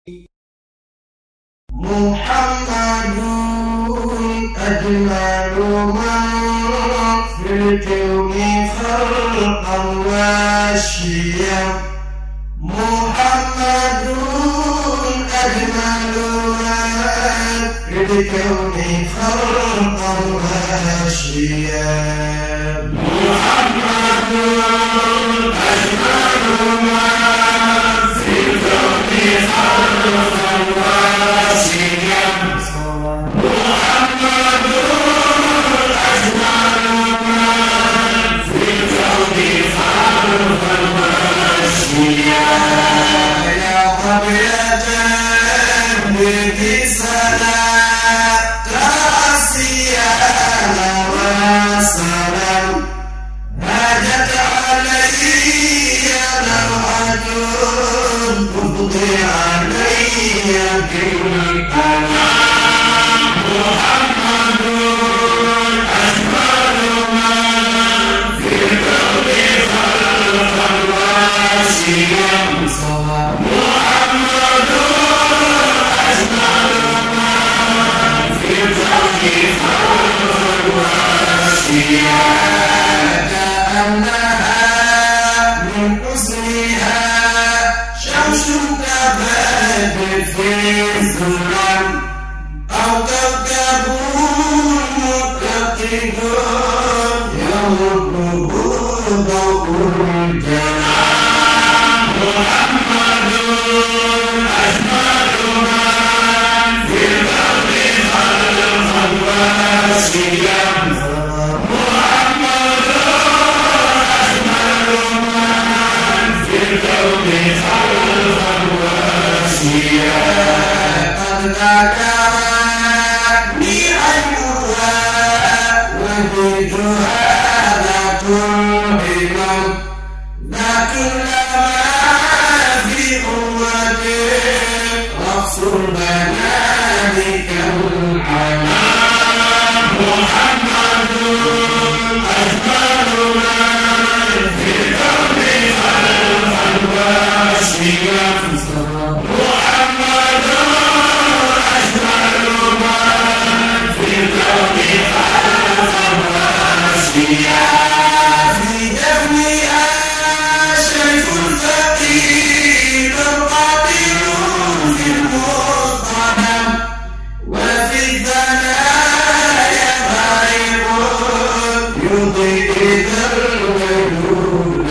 محمد أجمل من في الكون خلقا واشيا محمد أجمل من في الكون خلقا واشيا محمد أجمل من في الكون خلقا واشيا محمد أجمل من في الكون خلقا واشيا يا قبلة به صلاة تاسيانا وسلام هاجت علي نوعة تبقي علي كل الأنام محمد أجمل من في الكون خلقا واسيا محمد أجمل من في الكون خلقا واسيا كأنها من حسنها شمس كبدر في الظلام أو كوكب متقد يمده ضوء الجنان محمد أجمل من في الأرض خلقا واسيا محمد أجمل من في الكون خلقا واسيا قد ذكرني عينها وجدها ذات الهمم لكن لما في قوته رقص البنات كالحمام محمد أجمل من في الكون خلقا واسيا محمد أجمل من في الكون خلقا واسيا في دمها شيخ ثقيل قاتل في المصطنم وفي الثنايا غريب يضيء ذا الوجود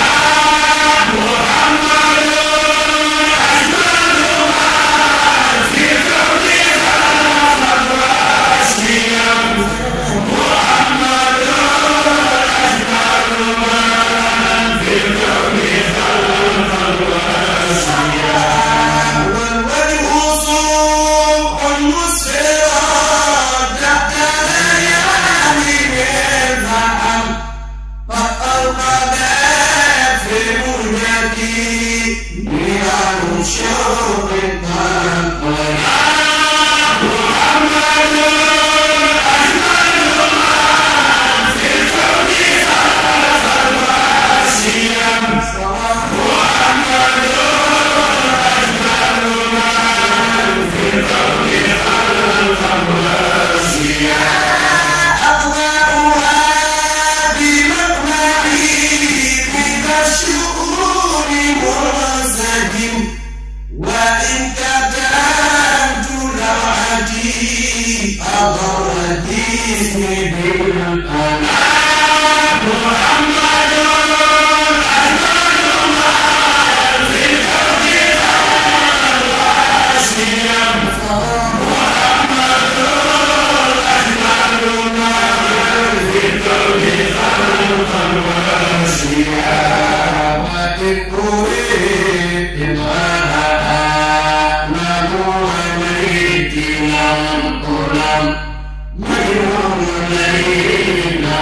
محمد أجمل من في الكون خلقا واسيا محمد أجمل من في الكون خلقا واسيا والوجه صبح مسفرا تحت ليالي الفحم قد أوقدت في مهجتي نيران شوق الطلب محمد أجمل من في الكون خلقا واسيا محمد أجمل من في الكون خلقا واسيا أضواءها بمقمعي من الشؤون منسجم وإن كتبت لوحتي أضرت اسمي بالأنام محمد أجمل من في الكون خلقا واسيا محمد أجمل من في الكون خلقا واسيا وإن أريد إظهارها نبوة ميت لم ألم مجنون ليل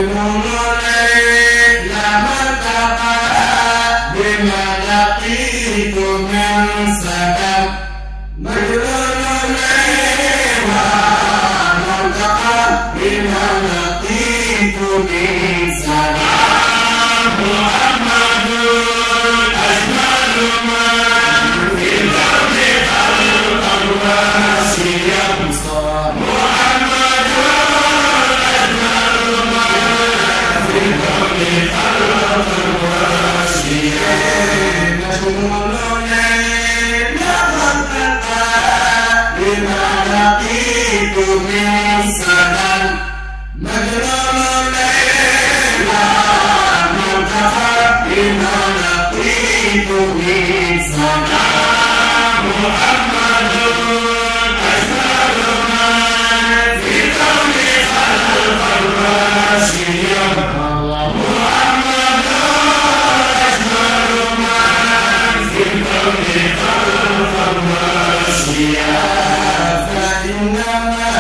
مجنون ليل مرتقى بما لقيت من سبب مجنون ليل مرتقى بما لقيت من سبب محمد أجمل من في الأرض خلقا واسيا محمد أجمل من في الأرض خلقا واسيا مجنون ليل خلقا بما لقيت من سنن مجنون ليل منتهى بما لقيت من سنن محمد أجمل من في الكون خلقا واسيا محمد أجمل من في الكون خلقا واسيا فإنما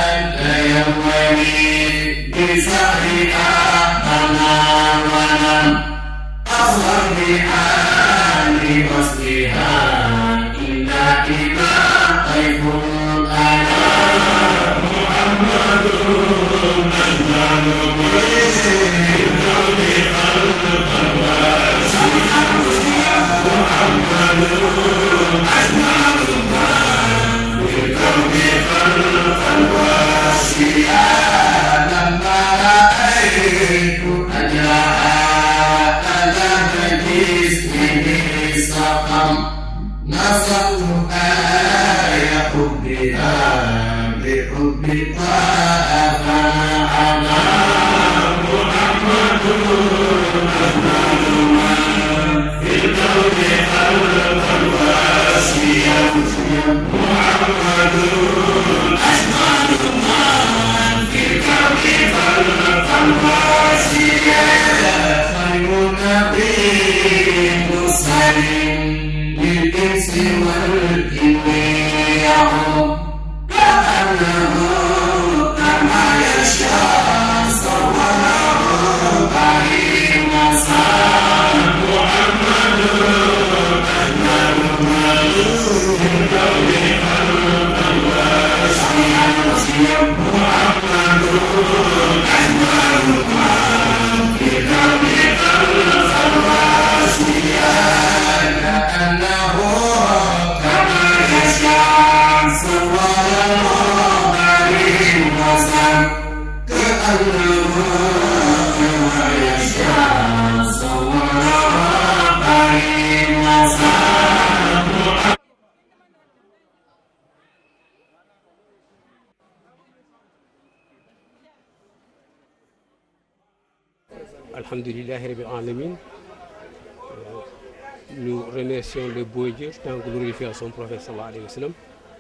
يومني بسعي أنا ولم أصغر بحال وصلها إلا إذا طيف أنا محمد لما رأيت أجراء ألم جسمه سقم نصبت آية حبها بحب طه فأنا محمد في الكون خلقا واسيا محمد أجمل من في الكون خلقا واسيا خير نبي مرسل للإنس والجن يعم كأنه كما يشاء صوره بعيد مساء محمد أجمل من في الكون خلقا واسيا محمد أجمل من في الكون خلقا واسيا كأنه كما يشاء صوره بعيد مساء كأنه كما يشاء صوره بعيد مساء Alhamdulillahi Rabbil Alamin. Euh, Nous remercions le beau Dieu tant que glorifié à son prophète sallallahu alayhi wa sallam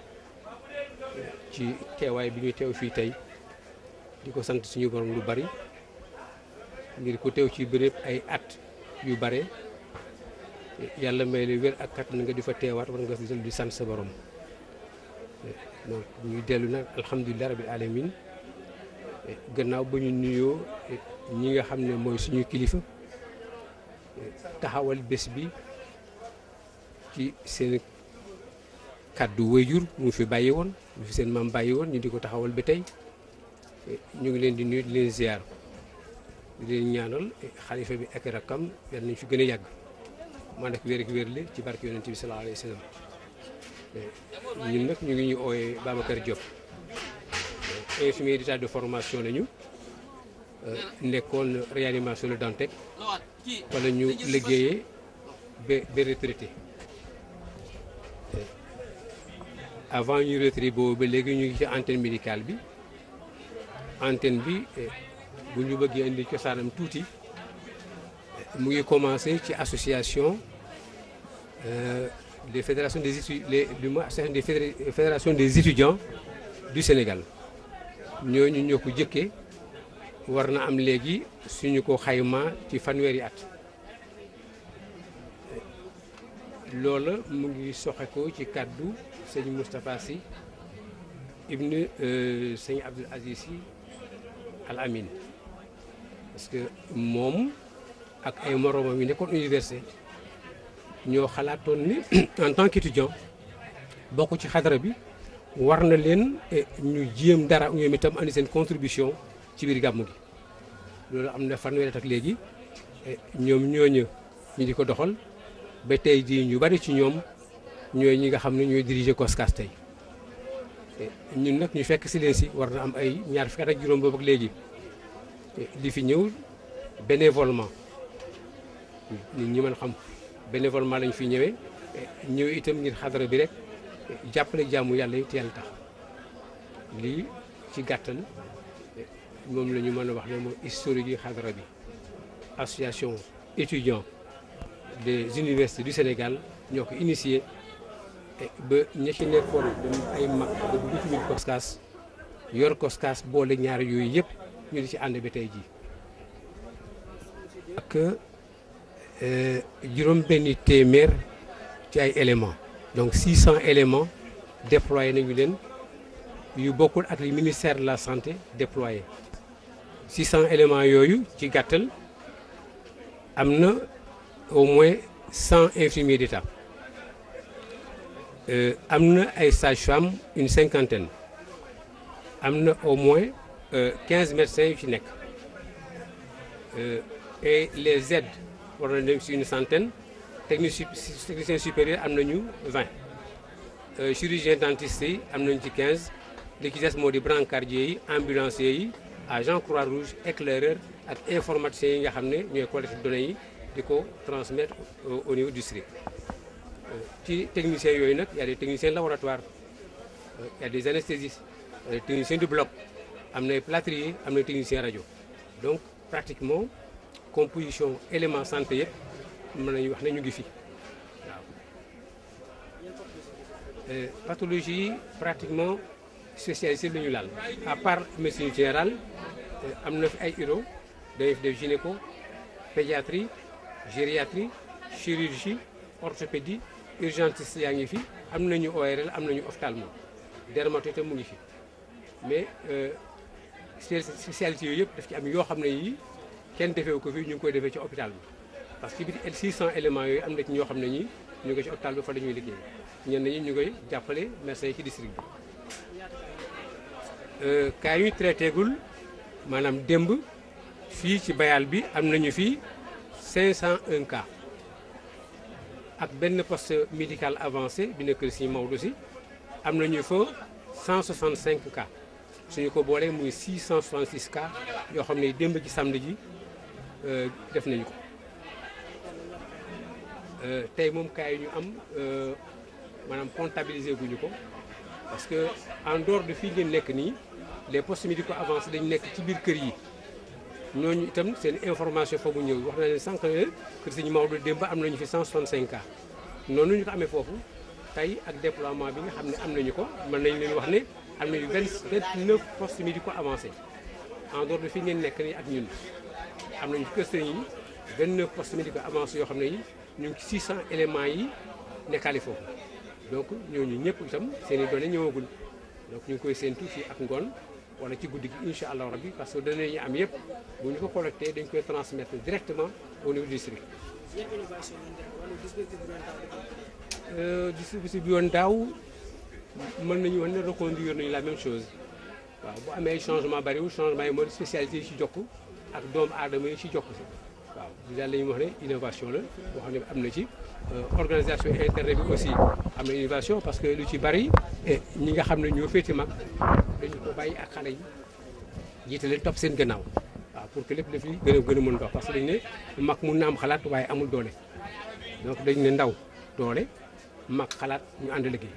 ci teewaay bi ñu teew fii tey di ko sant suñu borom lu bari ngir ko teew ci béréb ay at yu bare yàlla may la wér ak kat na nga di fa teewaat war nga di sant sa borom donc ñuy dellu nag alhamdulilah rabbil alamin gannaaw ba ñu nuyoo ñi nga xam ne mooy suñu kilifa taxawal bés bi ci seen kàddu wayjur mu fi bàyyi woon mu fi seen maam bàyyi woon ñu di ko taxawal ba tey ñu ngi leen di nuyu di leen ziar di leen ñaanal xalifa bi ak rakkam yal nañ fi gën a yàgg maa nag wér ak wér le ci barke yonent bi sallallahu alayhi wa sallam ñun nag ñu ngi ñu ooyee Babacar Diop infirmier d'état de formation lañu nekkoon réanimation Le Dantec wala ñu liggéeyee ba ba retraité avant ñu retraité boobu ba léegi ñu ngi ci antenne médicale bi antenne bi bu ñu bëggee indi cosaanam tuuti mu ngi commencé ci association des fédérations des études les du moins association des fédérations des étudiants du Sénégal ñooñu ñoo ko jëkkee war na am léegi suñu ko xayma ci fanweeri at loola mu ngi soxe ko ci kàddu sëñ Moustapha Sy ibn sëñ Abdoul Aziz Sy Al Amin parce que moom ak ay moroomam yi nekkoon université ñoo xalaatoon ni en tant qu'étudiant bokk ci xadara bi war na leen ñu jéem dara ñoom itam andi seen contribution ci biir gàmmu gi loolu am na fanweeri at ak léegi ñoom ñooñu ñu di ko doxal ba tey jii ñu bari ci ñoom ñooy ñi nga xam ne ñooy diriger COSCAS tey ñun nag ñu fekk si leen si war na am ay ñaar fukki at ak juróom boobu ak léegi di fi ñëw bénévolement nit ñi mën xam bénévolement lañ fi ñëwee ñëw itam ngir xadara bi rek jàppale jàmmu yàlla yi te yàlla tax lii ci gàttal moom la ñu mën a wax ne mooy historique yi xadara bi association étudiants des universités du Sénégal ñoo ko initié ba ña ci nekkoon dañu ay mag ba dugg ci biir COSCAS yor COSCAS boole ñaar yooyu yëpp ñu di ci ànd ba tey jii. ak juróom benni téeméer ci ay éléments donc 600 éléments déployé nañu leen yu bokkul ak li ministère de la santé déployé 600 éléments yooyu ci gàttal am na au moins 100 infirmiers d'État am na ay sages-femmes une cinquantaine am na au moins 15 médecins yu ci nekk et les aides war na dem si une centaine technicien supérieur am nañu 20 chirurgien dentiste yi am nañu ci 15 li ci des moo di brancardier yi ambulancier yi agent croix rouge éclaireur ak informaticiens yi nga xam ne ñooy collecter données yi di ko transmettre au niveau du district ci techniciens yooyu nag y a des techniciens laboratoires y a des anesthésistes y a des techniciens du bloc am na plâtrier am na technicien rajo donc pratiquement composition élément santé yëpp mën nañu wax ne ñu ngi fi waaw pathologie yi pratiquement spécialisé la ñu laal à part médecine générale am na fi ay uro dañuy fi def gynéco pédiatrie gériatrie chirurgie orthopédie urgentiste yaa ngi fi am nañu ORL am nañu ophtalmo dermato te mu ngi fi mais spécialité yooyu yëpp daf ci am yoo xam ne yii kenn defewu ko fi ñu ngi koy defee ci hôpital bi parce que biir 600 éléments yooyu am na ci ñoo xam ne ñi ñu ngi ci hôpital bi fa la ñuy liggéey ñenn ñi ñu koy jàppale médecins yi ci district bi cas yu traité gul maanaam démb fii ci bayal bi am nañu fii 501 cas ak benn poste médical avancé bi nekk si Maodo si am nañu fa 165 cas suñu ko boolee muy 666 cas yoo xam ne démb ci samedi ji def nañu ko tey moom cas yi ñu am maanaam comptabiliser guñu ko parce que en dehors de fii ngeen nekk nii les postes médicaux avancés dañu nekk ci biir kër yi ñooñu itam seen information foofu ñëw wax na leen sànq ne kër Sëñ Maodo démb am nañu fi 165 cas noonu ñu ko amee foofu tey ak déploiement bi nga xam ne am nañu ko mën nañu leen wax ne am nañu 29 postes médicaux avancés en dehors de fii ngeen nekk nii ak ñun am nañu kër sëñ yi 29 postes médicaux avancés yoo xam ne yi ñu ngi ci 600 éléments yi nekkaale foofu donc ñooñu ñëpp itam seen i données ñëwagul donc ñu ngi koy séentu fii ak ngoon wala ci guddi gi incha allah rabbi parce que données yi am yëpp bu ñu ko collecté dañ koy transmettre directement au niveau du district. dispositif bi yoon daaw mën nañu wax ne reconduire nañu la même chose waaw bu amee ay changement bariwul changement yi mooy spécialité yi ci jokk ak doomu aadama yi ci jokk si waaw daal la ñuy wax ne innovation la boo xam ne am na ci organisation interne bi aussi am na innovation parce que lu ci bari ñi nga xam ne ñoo féeti mag dañu ko bàyyi ak xale yi jiitale topp seen gannaaw waaw pour que lépp daf li gën a gën a mën dox parce que dañu ne mag mun na am xalaat waaye amul doole donc dañu ne ndaw doole mag xalaat ñu ànd liggéey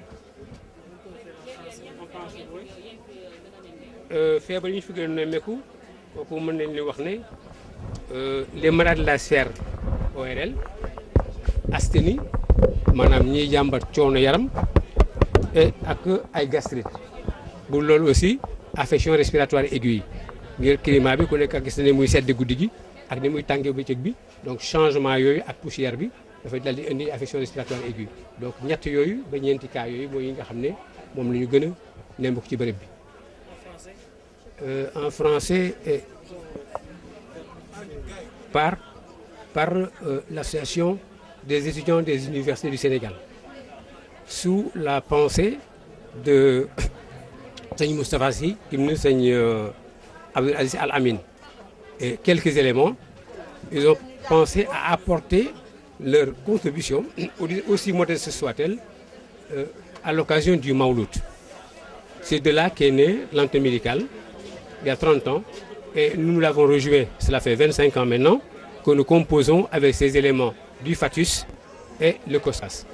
feebar yi ñu fi gën a nemmeeku kooku mën nañ li wax ne les malades de la sphère ORL asthénie maanaam ñiy jàmbat coono yaram et ak ay gastrite bu loolu aussi affection respiratoire aiguë yi ngir climat bi ku nekk ak gis na ne muy sedd guddi gi ak ni muy tàngee bëccëg bi donc changement yooyu ak poussière bi dafay dal di indi affection respiratoire aiguë donc ñett yooyu ba ñeenti cas yooyu mooy yi nga xam ne moom la ñu gën a nemmeeku ci bërëb bi en français par, par euh, l'association des étudiants des universités du Sénégal, sous la pensée de Seigneur Moustapha Sy, Ibn Seigneur Abdel Aziz Al-Amin. Et quelques éléments, ils ont pensé à apporter leur contribution, aussi modeste soit-elle, euh, à l'occasion du Maulout. C'est de là qu'est né l'antenne médicale, il y a 30 ans, et nous l'avons rejoint, cela fait 25 ans maintenant, que nous composons avec ces éléments du Fatus et le COSAS.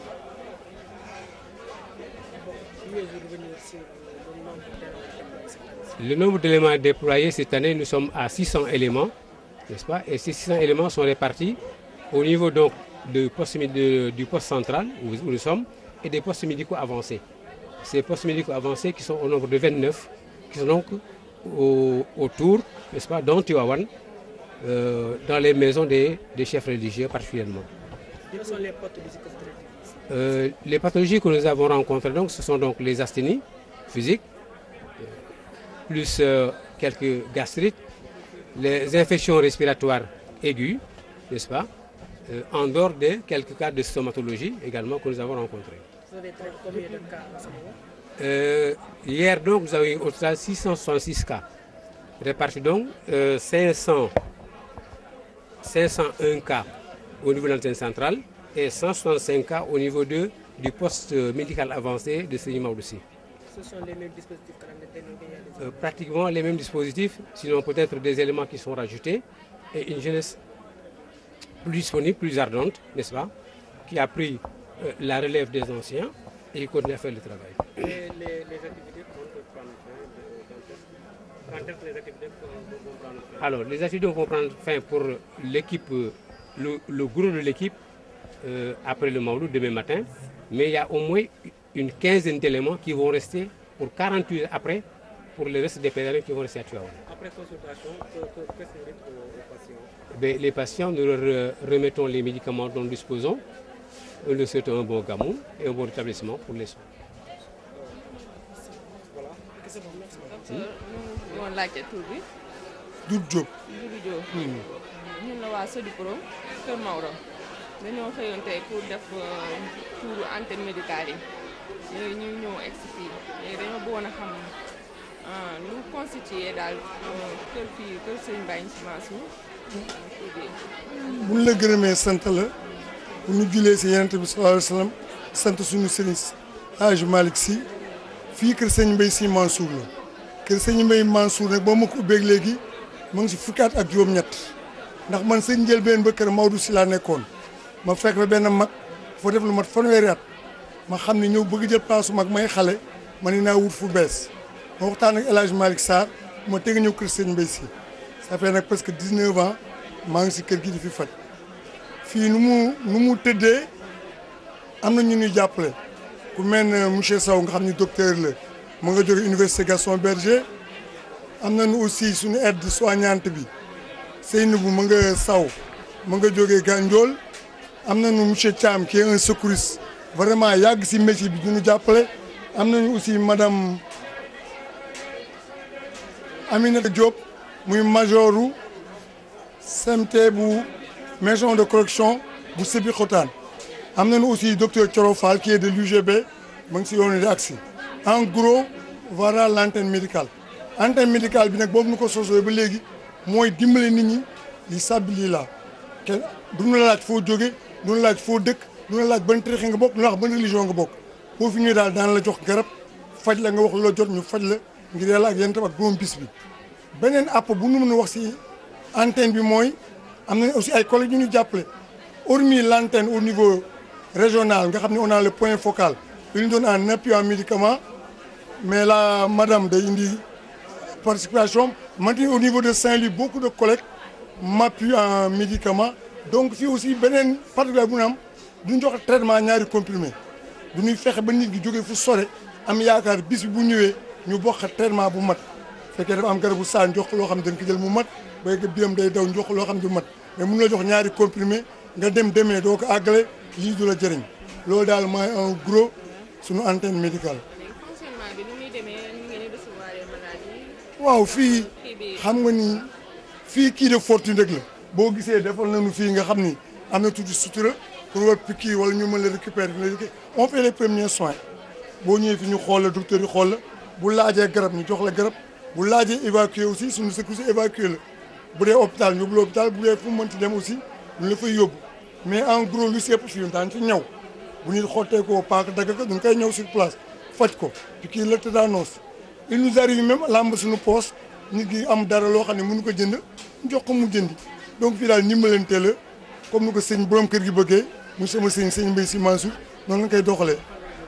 Le nombre d'éléments déployés cette année, nous sommes à 600 éléments, n'est-ce pas Et ces 600 éléments sont répartis au niveau donc de poste, de, du poste central où, où nous sommes et des postes médicaux avancés. Ces postes médicaux avancés qui sont au nombre de 29, qui sont donc au, autour, n'est-ce pas, d'Antiwawan, euh, dans les maisons des, des, chefs religieux particulièrement. Quelles sont les pathologies que vous traitez euh, Les pathologies que nous avons rencontrées, donc, ce sont donc les asthénies physiques, plus euh, quelques gastrites, les infections respiratoires aiguës, n'est-ce pas En dehors de quelques cas de stomatologie également que nous avons rencontrés. Vous avez traité combien de cas à ce moment Euh, hier, donc, nous avons eu au total 666 cas, répartis donc euh, 500, 501 cas au niveau de l'antenne centrale et 165 cas au niveau de, du poste médical avancé de Seigneur aussi. Ce sont les mêmes dispositifs que la euh, Pratiquement les mêmes dispositifs, sinon peut-être des éléments qui sont rajoutés et une jeunesse plus disponible, plus ardente, n'est-ce pas, qui a pris euh, la relève des anciens et qui continue à faire le travail. Et les, les activités vont prendre fin Quand est-ce que les activités vont prendre fin Alors, les activités vont prendre fin pour l'équipe, le, le, gros de l'équipe euh, après le Maoulou demain matin, mais il y a au moins une quinzaine d'éléments qui vont rester pour 48 heures après pour le reste des pèlerins qui vont rester à Tuaon. Après consultation, qu'est-ce que vous dites aux patients ben, Les patients, nous leur remettons les médicaments dont nous disposons. Nous leur souhaitons un bon gamou et un bon rétablissement pour les soins. Voilà. Qu'est-ce que vous merci. ñu woon laajte tur bi. Doudou Diop. Doudou Diop. ñun la waa Sodipro Kër Maodo. dañoo xëyoon tey pour def tuuru antenne médicale yi léegi ñu ñëw egg si fii léegi dañoo bëggoon a xam nu mu constitué daal kër fii kër Sëñ Baye Sy Mansour. bu ñu la gërëmee sant la bu ñu julee si Yonent bi sallallahu alayhi wa sallam sant suñu sëriñ Hadj Malick Sy fii kër Sëñ Mbaye Sy Mansour la kër Sëñ Mbaye Mansour nag boo ma ko ubbeeg léegi mu ngi si fukki at ak juróom-ñett ndax man sëñ njëlbeen ba kër Maodo si laa nekkoon. ma fekk fa benn mag foo def lu mat fanweeri at ma xam ne ñëw bëgg jël place mag may xale ma ne naa wut fu bees ma waxtaan ak El Hadj Malick Sarr ma teg ñëw kër sëñ Mbaye Sy ça fait nag presque 19 ans maa ngi si kër gi di fi faj fii nu mu nu mu tëddee am na ñu ñuy jàppale ku mel ne monsieur Sow nga xam ni docteur la mu nga jóge université Gaston Berger am nañu aussi suñu aide soignante bi Seynabou mu nga Sow mu nga jógee Gandiol am nañu monsieur Thiam qui est un secouriste vraiment yàgg si métier bi du ñu jàppale am nañu aussi madame Aminata Diop muy majoru CMT bu maison de correction bu Sébikotane am nañu aussi docteur Thioro Fall qui est de l'UGB mu ngi si yoonu di agsi en gros voilà l'antenne médicale antenne médicale bi nag boobu nu ko sosoo ba léegi mooy dimbale nit ñi li sàbbi lii la kenn du ñu la laaj foo jóge du la laaj foo dëkk du la laaj ban tarixa nga bokk du la wax ban religion nga bokk boo fi ñëwee daal daan la jox garab faj la nga wax loo jot ñu faj la ngir yàlla ak yéen tam ak borom bis bi. beneen app bu nu mën a wax si antenne bi mooy am nañ aussi ay collègues yu ñu jàppale hormis l' antenne au niveau régional nga xam ne on a le point focal yu ñu doon en appui en médicament mais la madame day indi participation maintenant au niveau de Saint-Louis beaucoup de collègues m'appuient en médicament donc fii aussi beneen particulier bu ñu am duñ jox traitement ñaari comprimé du ñuy fexe ba nit gi jógee fu sore am yaakaar bis bi bu ñëwee ñu bokk traitement bu mat fekkee dafa am garabu saan jox loo xam ne dañ ko jël mu mat béykat biram day daw jox loo xam ne du mat mais mun la jox ñaari comprimé nga dem demee doo ko àggale lii du la jëriñ loolu daal mooy en gros suñu antenne médicale. léegi fonctionnement bi nu muy demee ñu ngi recevoir malade yi. waaw fii kii bi xam nga ni fii kii de fortune rek la boo gisee defal nañu fii nga xam ni am na tuuti sutura pour war piqûre wala ñu mën la récupérer dina liggéey on fait les premiers soins boo ñëwee fi ñu xool la docteur yi xool la bu laajee garab ñu jox la garab bu laajee évacuer aussi suñu secours évacuer la bu dee hôpital ñu yóbbu la hôpital bu dee fu mu mënti dem aussi ñu la fay yóbbu mais en gros lu si ëpp fii daan ci ñaw bu nit xottee koo paak dagg ko duñ koy ñëw sur place faj ko piqûre la tétanos il nous arrive même làmb suñu poos nit ki am dara loo xam ne mënu ko jënd ñu jox ko mu jëndi donc fii daal ndimbalante la comme ni ko sëñ borom kër gi bëggee mu sama sëñ sëñ Mbaye Sy Mansour noonu lañ koy doxalee.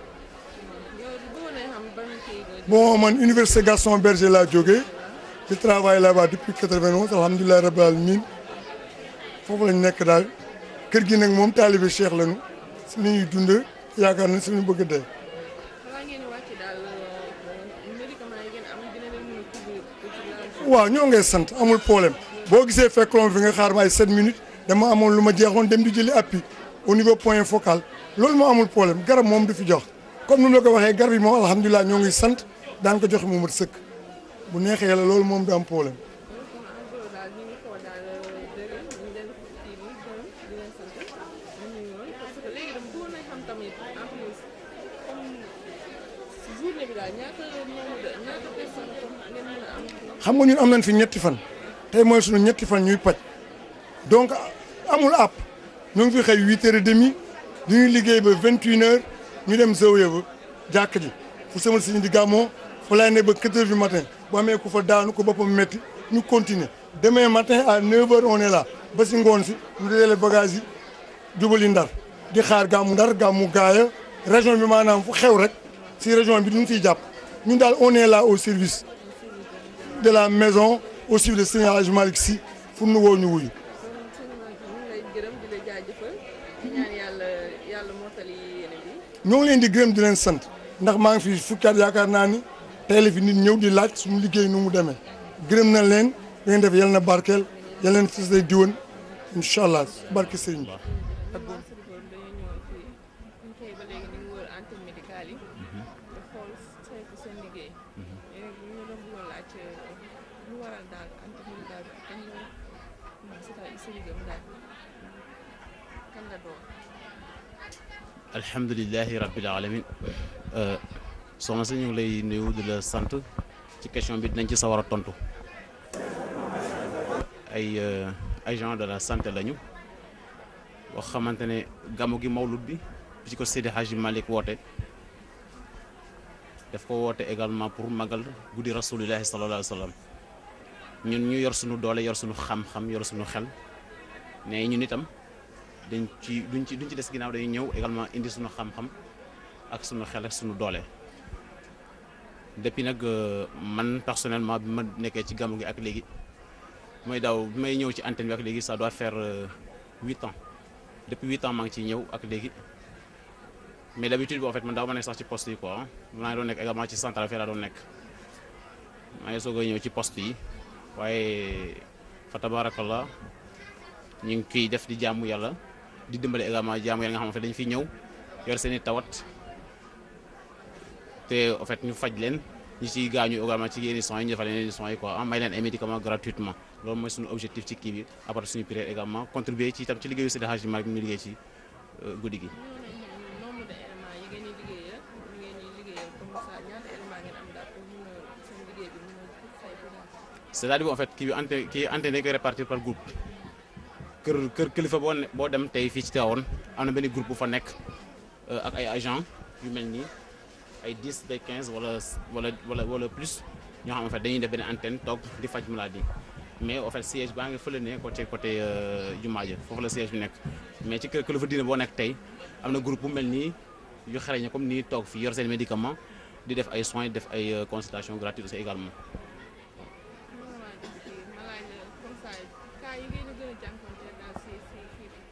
yow bëggoon nañ xam ban kii nga bon man université Gaston Berger laa jógee je travaille là-bas depuis 91 alhamdulilah rabbil alamin foofu lañ nekk daal kër gi nag moom taalibe Cheikh lañu si li ñuy dund yaakaar nañ si lu ñu bëgg a dee. xanaa ngeen wàcc daal médicament yi ngeen am dina leen mën a couvrir ci la waaw ñoo ngay sant amul problème boo gisee fekkoon fi nga xaar ma ay 7 minutes dama amoon lu ma jeexoon dem di jëli appui au niveau point focal loolu moo amul problème garab moom du fi jox comme ni mu la ko waxee garab yi moom alhamdulilah ñoo ngi sant daan ko joxe mu mat sëkk bu neexee yàlla loolu moom du am problème. kon en gros daal ñu ngi ko daal dégg ñu leen kii nii gërëm di leen sant ñu ngi woon parce que léegi dama bëggoon nañ xam tamit en plus comme si journée bi daal ñaata nombre de ñaata personne comme ngeen mën a am xam nga ñun am nañ fi ñetti fan tey mooy sunu ñetti fan ñuy paj donc amul àpp ñu ngi fi xëy huit heures et demi du ñuy liggéey ba vingt une heures ñu dem zawiya ba jàkk ji fu sama sëñ di gàmmoo fu lay ne ba quatre heures du matin bu amee ku fa daanu ko boppam métti ñu continuer demain matin à neuf heures on est là ba si ngoon si ñu dajale bagage yi jubali ndar di xaar gàmmu ndar gàmmu gaaya région bi maanaam fu xew rek si région bi duñ siy jàpp ñun daal on est là au service de la maison au suivi de Serigne Hadji Malick Sy fu nu woo ñu wuyu kon sëñ Malick ñu ngi lay gërëm di la jaajëfal di ñaan yàlla yàlla mottali yéene bi ñoo ngi leen di gërëm di leen sant ndax maa ngi fi fukki at yaakaar naa ni tey la fi nit ñëw di laaj suñu liggéey nu mu demee gërëm na leen da ngeen def yal na barkeel yal leen fis day diwan incha allah barke Serigne Ba. waaw sëñ Borom dañoo ñëwoon fii ñu xëy ba léegi ñu ngi wër antenne médicale yi di xool saytu seen liggéey léegi ñu doon bëggoon laaj lu waral daal antenne médicale bi kañ la commencé daal sa liggéeyam daal kan la doon alhamdulilahi rabbil alamin soxna si ñu ngi lay nuyu di la sant ci question bi dinañ ci sawar a tontu ay euh, agent de la santé lañu wax xamante ne gàmmu gi mawlud bi bi ci ko Seydi Hadji Malick woote daf ko woote également pour magal guddi rasulillahi sallallahu alayhi wa sallam ñun ñu yor suñu doole yor suñu xam-xam yor suñu xel mais ñun itam dañ ci duñ ci duñ ci des ginnaaw dañuy ñëw également indi suñu xam-xam ak suñu xel ak suñu doole depuis nag euh, man personnellement bi ma nekkee ci gàmmu gi ak léegi mooy daaw bi may ñëw ci antenne bi ak léegi ça doit faire euh, huit ans depuis huit ans maa ngi ciy ñëw ak léegi mais d'habitude bi en fait man daaw ma nekk sax ci poste yi quoi maa ngi doon nekk également ci centrale fii laa doon nekk maa ngi soog a ñëw ci poste yi waaye fa tabarakallah ñu ngi kiy def di jaamu yàlla di dimbale également jaamu yàlla nga xamante dañu fi ñëw yor seen i tawat te en fait ñu faj leen ñi ciy gaañu également ci yenn soins yi ñu defal leen yenn soins yi quoi ah may leen ay médicaments gratuitement loolu mooy suñu objectif ci kii bi à part suñu prière également contribuer ci itam ci liggéeyu Seydi Hadji Malick mi liggéey ci guddi gi. ñoo nañ xam nombre de éléments yi ngeen di liggéeyal yi ngeen di liggéeyal comme ça ñaata éléments ngeen am daal pour mun a seen liggéey bi mun a saytu daal c'est-à-dire en fait kii bi ante kii antenne dañ koy répartir par groupe kër kër kilifa boo ne boo dem tey fii ci Tivaouane am na benn groupe bu fa nekk euh, ak ay agents yu mel nii ay 10 bay 15 wala wala wala wala plus ñoo xam en fait dañuy def benn antenne toog di faj maladie mais en fait siège baa ngi fële ne côté côté jumaa ja foofu la siège bi nekk mais ci kër kilifa diine boo nekk tey am na groupe bu mel nii yu xereñ comme nii toog fii yor seen médicament di def ay soins di def ay euh, consultations gratuites aussi également. mën nga maa jox kii ma laaj la comme ça cas yi ngeen a gën a jànkuwanteel daal si si kii bi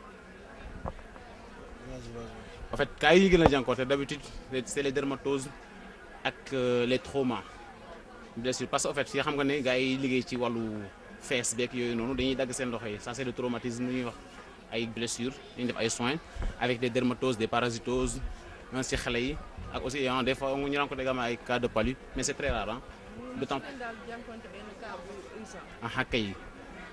en fait cas yi ñu gën a jànkuwante d'habitude c'est les dermatoses ak euh, les traumas blessures parce que en fait fii xam nga ne gars yi liggéey ci wàllu fees beeg yooyu noonu dañuy dagg seen loxo yi ça c'est le traumatisme ñuy wax ay blessures dañuy def ay soins avec des dermatoses des parasitoses même ci xale yi ak aussi ah des fois ñu rencontre également ay cas de palu mais c'est très rare ah d'autant ngeen daal jànkuwante benn cas bu urgent ah kay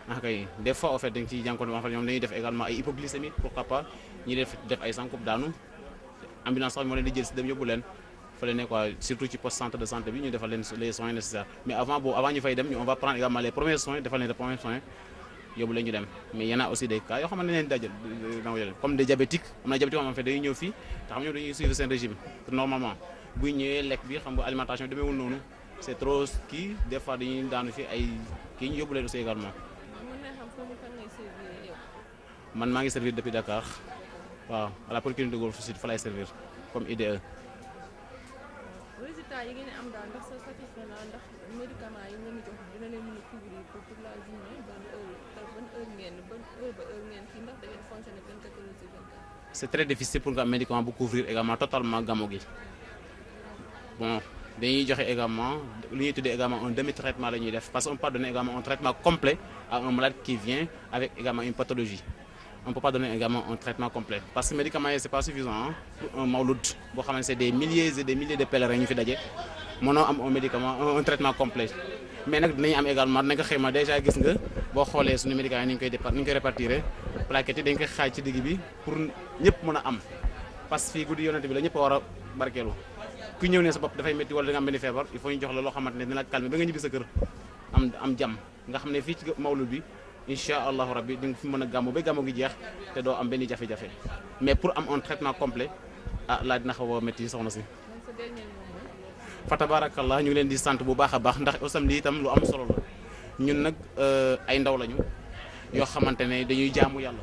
ah kay des fois en fait dañ ciy jànkuwante en fait ñoom dañuy def également ay hypoglycémie pourquoi pas ñi def def ay sankub daanu ambulance sax moo leen di jël si dem yóbbu leen fële ne quoi surtout ci poste centre de santé bi ñu defal leen les soins nécessaires mais avant boobu avant ñu fay dem ñu on va prendre également les premiers soins defal leen les premiers soins yóbbu leen ñu dem mais y en a aussi des cas yoo xamante ne leen dajal comme des diabétiques am na diabétique yoo xam ne dañuy ñëw fii te xam ñoom dañuy suivre seen régime normalement buy ñëwee lekk bi xam nga alimentation demeewul noonu c'est trop kii des fois dañuy daanu fi ay kii ñu yóbbu leen aussi également mën naa xam foofu fan ngay servir yow. man maa ngi servir depuis Dakar waaw à la polyclinique de Golf Sud fa lay servir comme IDE résultat yi ngeen di am daal ndax sa satisfait na ndax médicament yi ngeen di jox dina leen mën a couvrir pour toute la journée ban heure ban heure ngeen ban heure ba heure ngeen kii ndax da ngeen fonctionner 24 heures sur 24. c'est très difficile pour nga am médicament bu couvrir également totalement gamo gi bon dañuy joxe également lu ñuy tuddee également un demi traitement la ñuy def parce qu'on peut pas donner également un traitement complet à un malade qui vient avec également une pathologie on peut pas donner également un traitement complet parce que médicament yi c'est pas suffisant hein, pour un mawlud boo xam ne c'est des milliers et des milliers de pèlerins ñu fi daje mënoo am un médicament un, un traitement complet mais nag dinañ am également dinañ ko xayma déjà gis nga boo xoolee suñu médicaments yi ni ñu koy dépa ni ñu koy répartir plaquettes yi dañ koy xaaj ci digg bi pour ñëpp mën a am parce que fii guddi yonent bi la ñëpp a war a barkeelu ku ñëw ne sa bopp dafay métti wala da nga am benn feebar il faut ñu jox la loo xamante ne dina la calmer ba nga ñibbi sa kër am am jàmm nga xam ne fii ci mawlud bi incha allahu rabbi di nga fi mën a gàmmu ba gàmmu gi jeex te doo am benn jafe-jafe mais pour am un traitement complet ah laa dina xaw a métti soxna si man sa dernier mot mooy. fa tabarakallah ñu ngi leen di sant bu baax a baax ndax aussi lii itam lu am solo la ñun nag ay ndaw lañu yoo xamante ne dañuy jaamu yàlla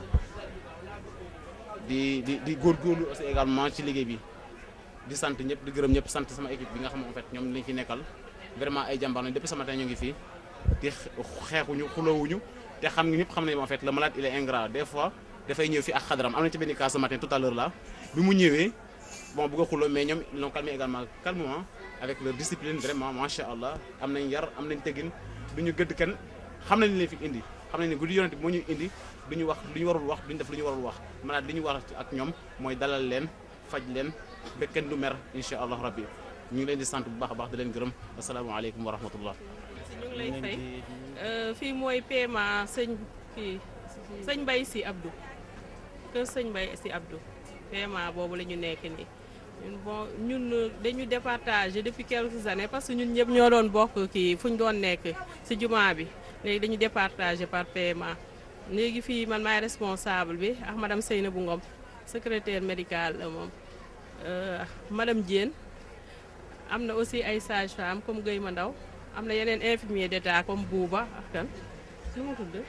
di di di góorgóorlu aussi également ci liggéey bi di sant ñëpp di gërëm ñëpp sant sama équipe bi nga xam en fait ñoom lañ fi nekkal vraiment ay jàmbaar lañu depuis ce matin ñu ngi fii di xeexuñu xulawuñu te xam nga ñëpp xam nañu en fait le malade il est ingrat des fois dafay ñëw fii ak xadaram am na ci benn cas ce matin tout à l'heure là bi mu ñëwee bon bëgg a xuloo mais ñoom ils l'ont calmé également calmement avec leur discipline vraiment macha allah am nañ yar am nañ teggin du ñu gëdd kenn xam nañ li leen fi indi xam nañ ne guddi yonent bi moo ñuy indi du ñu wax lu ñu warul wax duñu def lu ñu warul wax malade li ñu war ak ñoom mooy dalal leen faj leen ba kenn du mer incha allah rabbi ñu ngi leen di sant bu baax a baax di leen gërëm asalaamaaleykum wa rahmatullah ñu ngi lay fay fii mooy PMA sëñ fii sëñ Mbaye si Abdou kër sëñ Mbaye si Abdou PMA boobu la ñu nekk nii ñun bon ñun dañu départager depuis quelques années parce que ñun ñëpp ñoo doon bokk kii fu ñu doon nekk ci jumaa bi léegi dañu départager par PMA léegi fii man maay responsable bi ak madame Seynabou Ngom secrétaire médical la moom madame Diène am na aussi ay sage-femme comme Guèye ma ndaw am na yeneen infirmier d'état comme Bouba ak kan nu mu tudd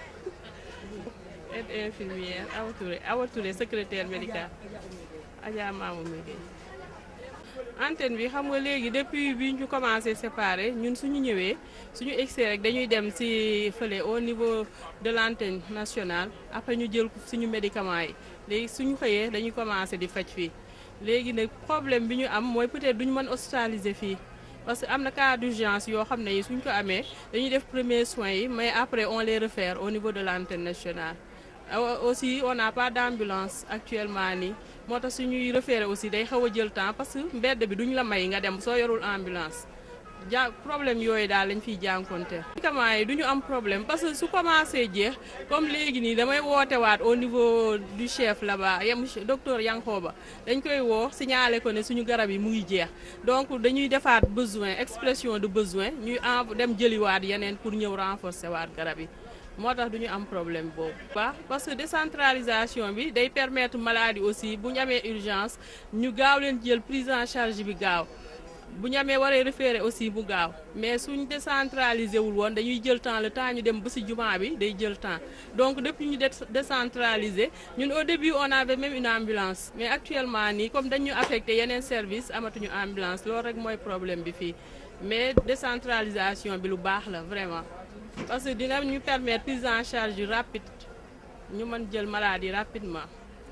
aide infirmière Awa Touré Awa Touré secrétaire médical Adja Mamou Miguel antenne bi xam nga léegi depuis bi ñu commencé séparer ñun suñu ñëwee suñu egsee rek dañuy dem ci fële au niveau de l'antenne nationale après ñu jël suñu médicaments yi léegi suñu xëyee dañuy commencé di faj fii léegi nag problème bi ñu am mooy peut-être duñu mën hospitaliser fii parce que am na cas d'urgence yoo xam ne yi suñ ko amee dañuy def premiers soins yi mais après on les réfère au niveau de l'antenne nationale aussi on n'a pas d'ambulance actuellement nii moo tax suñuy référé aussi day xaw a jël temps parce que mbedd bi duñ la may nga dem soo yorul ambulance ja problème yooyu daal lañ fiy jànkonteel médicaments yi du ñu am problème parce que su commencé jeex comme léegi nii damay woote waat au niveau du chef là-bas yam docteur Yankhoba dañ koy woo signaler ko ne suñu garab yi mu ngi jeex donc dañuy defaat besoin expression de besoin ñuy en dem jëliwaat yeneen pour ñëw renforcer waat garab yi moo tax du ñu am problème boobu. baax parce que décentralisation bi day permettre maladie aussi bu ñu amee urgence ñu gaaw leen jël prise en charge bi gaaw. bu ñu amee waree référé aussi bu gaaw mais suñ décentralisé wul woon dañuy jël temps le temps ñu dem ba ci jumaa bi day jël temps donc depuis ñu décentralisé ñun au début on avait même une ambulance mais actuellement nii comme dañu affecté yeneen service amatuñu ambulance loolu rek mooy problème bi fii mais décentralisation bi lu baax la vraiment parce que dina ñu permettre prise en charge yu rapide ñu mën jël maladie rapidement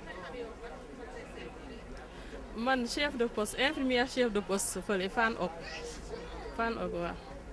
man chef de poste infirmière chef de poste fële fan ok fan ok waaw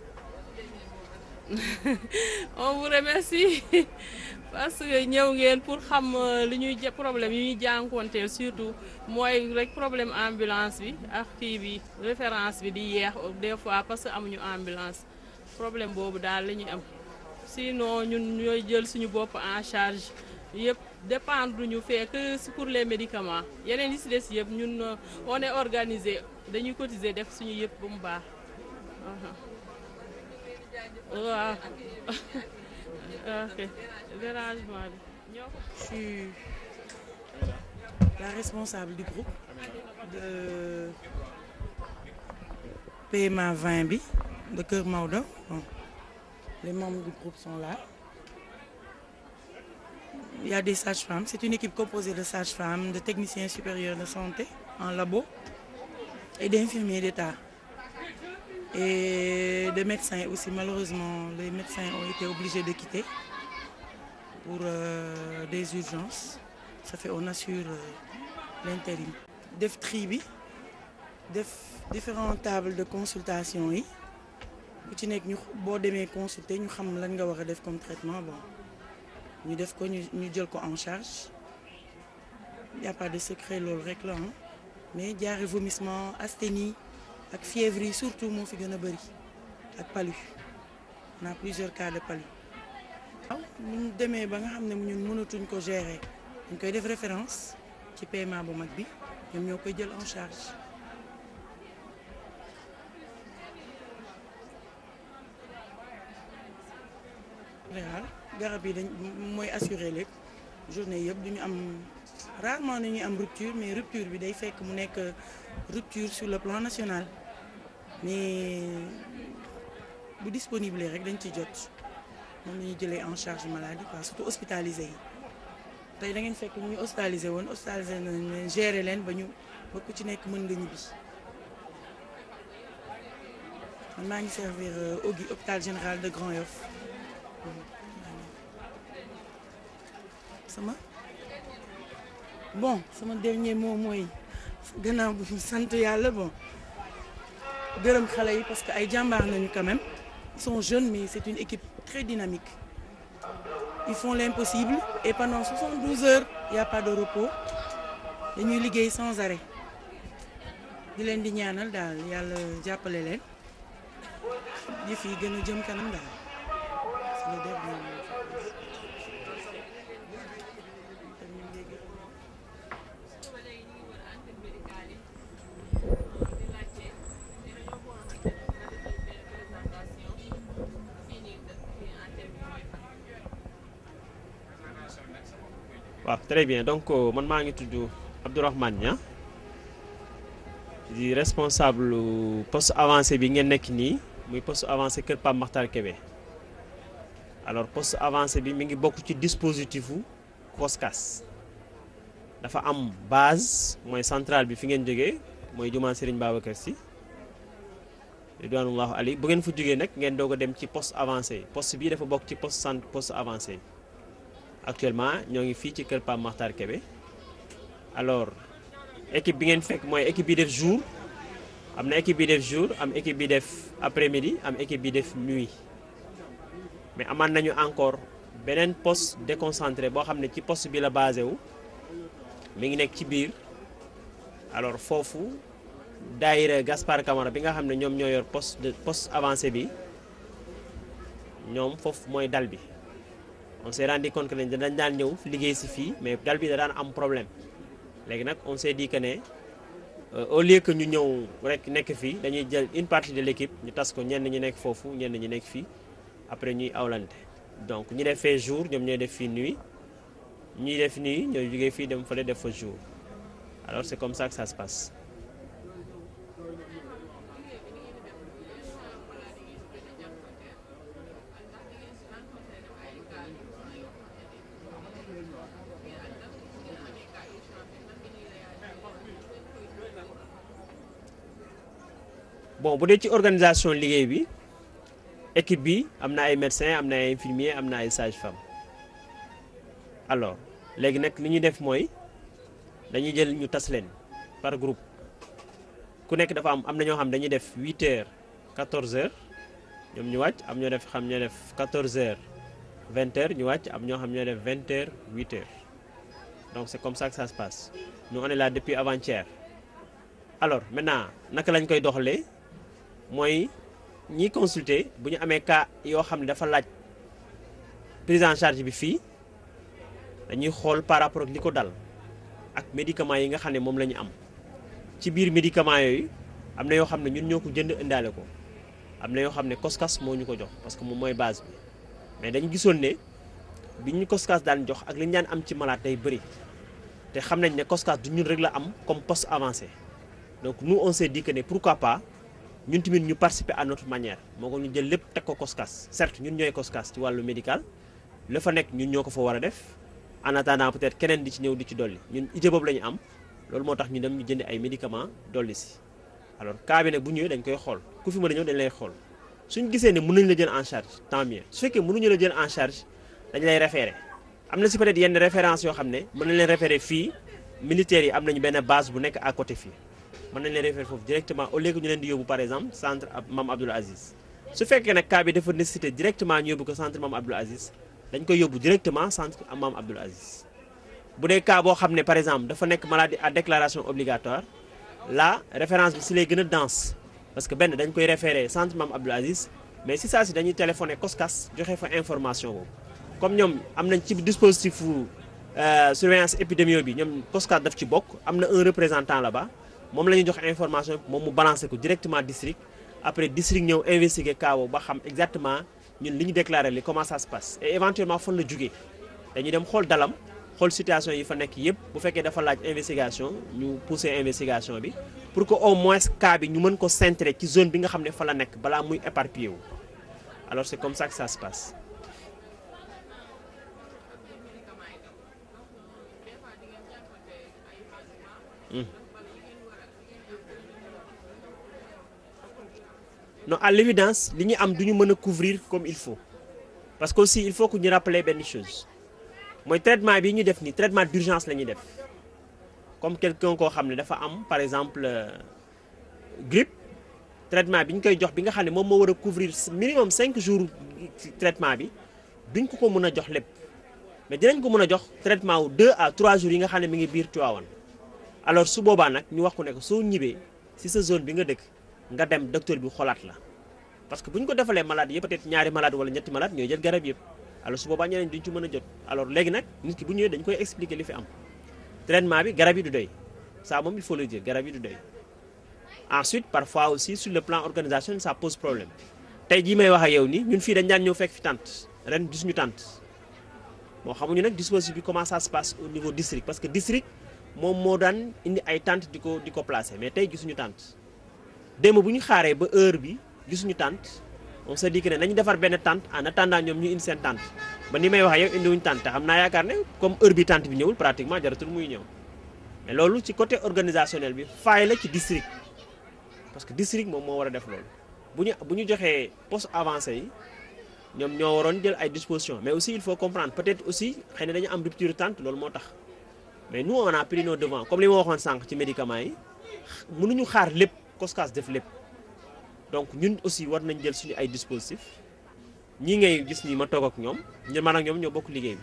on vous remercie parce que ñëw ngeen pour xam li ñuy problème yi ñuy jànkonteel surtout mooy rek problème ambulance bi ak kii bi référence bi di yeex des fois parce que amuñu ambulance problème boobu daal la ñuy am sinon ñun ñooy jël suñu bopp en charge yëpp dépendre ñu fee que si pour les médicaments yeneen yi si des yëpp ñun euh, on est organisé dañuy cotiser def suñu yëpp ba mu baax waaw ok dérangement bi ñoo ko Je suis la responsable du groupe de PMA 20 bi de Kër Maodo. Bon, les membres du groupe sont là. Il y a des sages-femmes. C'est une équipe composée de sages-femmes, de techniciens supérieurs de santé en labo et d'infirmiers d'État. Et de médecins aussi. Malheureusement, les médecins ont été obligés de quitter pour euh, des urgences. Ça fait on assure euh, l'intérim. def tri bi def différentes tables de consultation yi ku ci nekk ñu boo demee consulter ñu xam lan nga war a def comme traitement bon ñu def ko ñu ñu jël ko en charge y a pas de secret loolu rek la ah mais jaare vomissement asthénie ak fièvre yi surtout moo fi gën a bëri ak palu on a plusieurs cas de palu waaw ñu demee ba nga xam ne ñun mënatuñ ko gérer dañ koy def référence ci paiement bu mag bi ñoom ñoo koy jël en charge général garab yi dañ mooy assurer lépp journée yëpp du ñu am rarement nañuy am rupture mais rupture bi day fekk mu nekk rupture sur le plan national mais bu disponible rek dañ ci jot moom la ñuy jëlee en charge maladie quoi surtout hospitalisé yi tey da ngeen fekk ñu hospitalisé woon hospitalisé nañ leen gérer leen ba ñu ba ku ci nekk mën nga ñibbi man maa ngi servir Ogui hôpital général de Grand Yoff sama bon sama dernier mot mooy gannaaw bu ñu sant yàlla bon gërëm xale yi parce que ay jàmbaar nañu quand même ils sont jeunes mais c'est une équipe très dynamique ils font l'impossible et pendant 72 heures il y a pas de repos dañuy liggéey sans arrêt di leen di ñaanal daal yàlla jàppale leen yëf yi gën a jëm kanam daal c'est le dernier mot. waaw très bien donc euh, man maa ngi tudd Abdourahmane Nia di responsable poste avancé bi ngeen nekk nii muy poste avancé Kër Pape Makhtar Kébé alors poste avancé bi mi ngi bokk ci dispositif u COSCAS dafa am base mooy centrale bi fi ngeen jógee mooy jumaa Serigne Babacar Sy ridwanullahu ali bu ngeen fa jógee nag ngeen doog a dem ci poste avancé poste bii dafa bokk ci poste centre poste avancé actuellement ñoo ngi fii ci kër Pape Makhtar Kébé alors équipe bi ngeen fekk mooy équipe bi def jour am na équipe bi def jour am équipe bi def après midi am équipe bi def nuit mais amaan nañu encore beneen poste déconcentré boo xam ne ci poste bi la basé wu mi ngi nekk ci biir alors foofu daayira Gaspard Camara bi nga xam ne ñoom ñoo yor poste de poste avancé bi ñoom foofu mooy dal bi on s'est rendu compte que ne dañ daan ñëw liggéey si fii mais dal bi da daan am problème léegi nag on s'est dit que ne au lieu que ñu ñëw rek nekk fii dañuy jël une partie de l'équipe ñu tas ko ñenn ñi nekk foofu ñenn ñi nekk fii après ñuy awlante donc ñi def fee jour ñoom ñooy def fii nuit ñuy def nuit ñooy jógee fii dem fële def fa jour alors c'est comme ça que ça se passe bon bu dee ci organisation liggéey bi équipe bi am na ay médecins am na ay infirmiers am na ay sages-femmes alors léegi nag li ñuy def mooy dañuy jël ñu tas leen par groupe ku nekk dafa am am na ñoo xam dañuy def 8 heures 14 heures ñoom ñu wàcc am ñoo def xam ñoo def 14 heures 20 heures ñu wàcc am ñoo xam ñoo def 20 heures 8 heures donc c'est comme ça que ça se passe nous on est là depuis avant-hier alors maintenant naka lañ koy doxalee. mooy ñiy consulter bu ñu amee cas yoo xam ne dafa laaj prise en charge bi fii dañuy xool par rapport ak li ko dal ak médicaments yi nga xam ne moom la ñu am ci biir médicaments yooyu am na yoo xam ne ñun ñoo ko jënd indaale ko am na yoo xam ne koskas moo ñu ko jox parce que moom mooy base bi mais dañu gisoon ne bi ñu koskas daan jox ak li ñu daan am ci malade day bëri te xam nañ ne koskas du ñun rek la am comme poste avancé donc nous on s'est dit que ne pourquoi pas ñun tamit ñu participer à notre manière moo ko ñu jël lépp teg ko koskas certes ñun ñooy koskas ci wàllu médical la fa nekk ñun ñoo ko fa war a def en attendant peut-être keneen di ci ñëw di ci dolli ñun idée boobu la ñu am loolu moo tax ñu dem ñu jënd ay médicaments dolli si alors cas bi nag bu ñëwee dañ koy xool ku fi mën a ñëw dañ lay xool suñ gisee ne mën nañ la jël en charge tant mieux su fekkee mënuñu la jël en charge dañ lay référé am na si peut-être yenn référence yoo xam ne mën nañ leen référé fii militaires yi am nañu benn base bu nekk à côté fii mën nañ leen référé foofu directement au lieu que ñu leen di yóbbu par exemple centre Mame Abdoul Aziz su fekkee nag cas bi dafa nécessité directement ñu yóbbu ko centre Mame Abdoul Aziz dañ koy yóbbu directement centre Mame Abdoul Aziz bu dee cas boo xam ne par exemple dafa nekk maladie à déclaration obligatoire là référence bi si lay gën a dense parce que benn dañ koy référé centre Mame Abdoul Aziz mais si saa si dañuy téléphoné COSCAS joxe fa information boobu comme ñoom am nañ ci dispositif surveillance épidémio bi ñoom COSCAS daf ci bokk am na un représentant là-bas moom la ñuy jox information moom mu balancé ko directement district après district ñëw investiguer cas boobu ba xam exactement ñun li ñu déclaré li comment ça se passe et éventuellement fan la jugee dañuy dem xool dalam xool situation yi fa nekk yëpp bu fekkee dafa laaj investigation ñu pousser investigation bi pour que au moins cas bi ñu mën ko centrer ci zone bi nga xam ne fa la nekk balaa muy éparpillé wu alors c'est comme ça que ça se passe. non à l'évidence li ñu am du ñu mën a couvrir comme il faut parce que aussi il faut que ñu rappeler benn chose mooy traitement bi ñu def nii traitement d'urgence la ñuy def comme quelqu'un koo xam ne dafa am par exemple grippe traitement bi ñu koy jox bi nga xam ne moom moo war a couvrir minimum 5 jours traitement bi duñ ko ko mën a jox lépp mais dinañ ko mën a jox traitement wu 2 à 3 jours yi nga xam ne mi ngi biir Tivaouane alors su boobaa nag ñu wax ko ne ko soo ñibbee si sa zone bi nga dëkk nga dem docteur bi xolaat la parce que bu ñu ko defalee malade yi peut-être ñaari malade wala ñetti malade ñooy jël garab yëpp alors su boobaa ñeneen duñ ci mën a jot alors léegi nag nit ki bu ñëwee dañ koy expliquer li fi am traitement bi garab yi du doy ça moom il faut le dire garab yi du doy ensuite parfois aussi sur le plan organisation ça pose problème tey jii may wax ak yow nii ñun fii dañ daan ñëw fekk fi tente ren gisuñu tente moo xamuñu nag dispositif bi comment ça se passe au niveau district parce que district moom moo daan indi ay tente di ko di ko placer mais tey gisuñu tente démb bu ñu xaaree ba heure bi gisuñu tente on se dit que ne nañu defar benn tente en attendant ñoom ñu indi seen tente ba ni may wax yow indiwuñu tente te xam naa yaakaar ne comme heure bi tente bi ñëwul pratiquement jaratul muy ñëw mais loolu ci côté organisationnel bi faay la ci district parce que district moom moo war a def loolu bu ñu bu ñu joxee poste avancé yi ñoom ñoo waroon jël ay dispositions mais aussi il faut comprendre peut-être aussi xëy na dañu am rupture tente loolu moo tax mais nous on a pris nos devants comme li ma waxoon sànq ci médicaments yi mënuñu xaar lépp COSCAS def lépp donc ñun aussi war nañ jël suñu ay dispositifs ñii ngay gis nii ma toog ak ñoom ñun man ak ñoom ñoo bokk liggéey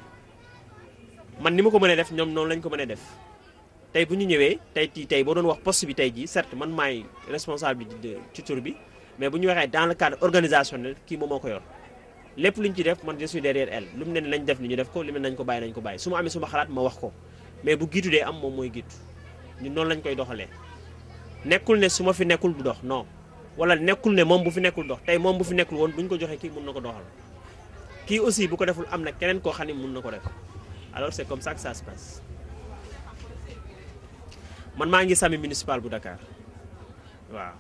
bi man ni ma ko mënee def ñoom noonu lañ ko mënee def tey bu ñu ñëwee tey tii tey boo doon wax poste bi tey jii certes man maay responsable bi ci tur bi mais bu ñu waxee dans le cadre organisationnel kii moom moo ko yor lépp lu ñu ci def man je suis derrière elle lu mu ne nañ def ni ñu def ko li mu ne nañ ko bàyyi nañ ko bàyyi su ma amee suma xalaat ma wax ko mais bu giitu dee am moom mooy giitu ñun noonu lañ koy doxalee nekkul ne su ma fi nekkul du dox non wala nekkul ne moom bu fi nekkul dox tey moom bu fi nekkul woon bu ñu ko joxee kii mun na ko doxal kii aussi bu ko deful am na keneen koo xam ne mun na ko def alors c'est comme ça que ça se passe man maa ngi sami municipal bu Dakar waaw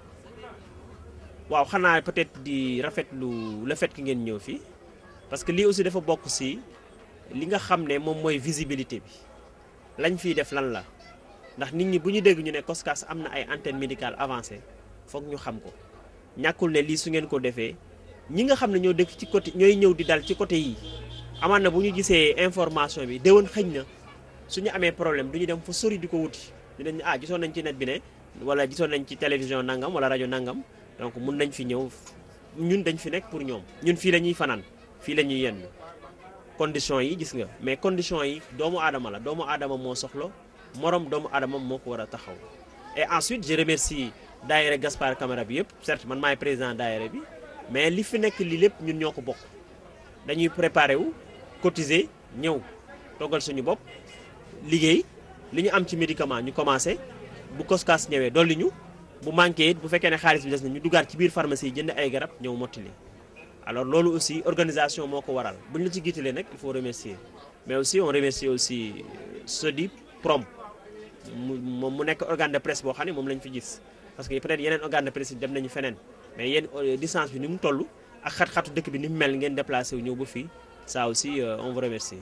waaw xanaa peut-être di rafetlu le fait que ngeen ñëw fii parce que lii aussi dafa bokk ci li nga xam ne moom mooy visibilité bi lañ fiy def lan la ndax nit ñi bu ñu dégg ñu ne COSCAS am na ay antenne médicale avancée foog ñu xam ko ñàkkul ne lii su ngeen ko defee ñi nga xam ne ñoo dëkk ci côté ñooy ñëw di dal ci côté yi amaan na bu ñu gisee information bi déwén xëñ na suñu amee problème du ñu dem fa sori di ko wuti dinañ ah gisoon nañ ci net bi ne wala gisoon nañ ci télévision nangam wala rajo nangam donc mun nañ fi ñëw ñun dañ fi nekk pour ñoom ñun fii la ñuy fanaan fii la ñuy yenn conditions yi gis nga mais conditions yi doomu aadama la doomu aadama moo soxla morom doomu aadama moo ko war a taxaw et ensuite je remercie daayira Gaspard Camara bi yëpp certes man maay président daayira bi mais li fi nekk li lépp ñun ñoo ko bokk dañuy préparer wu cotiser ñëw toggal suñu bopp liggéey li ñu am ci médicament ñu commencé bu koskaas ñëwee dolli ñu bu manqué it bu fekkee ne xaalis bi des na ñu dugaat ci biir pharmacie yi jënd ay garab ñëw mottali alors loolu aussi organisation moo ko waral bu ñu la ci giitalee nag il faut remercier mais aussi on remercie aussi Sodi Prom mu moom mu nekk organe de presse boo xam ne moom lañ fi gis parce que peut-être yeneen organe de presse yi dem nañu feneen mais yéen distance bi ni mu toll ak xat-xatu dëkk bi ni mu mel ngeen déplacé wu ñëw ba fii ça aussi euh, on vous remercie.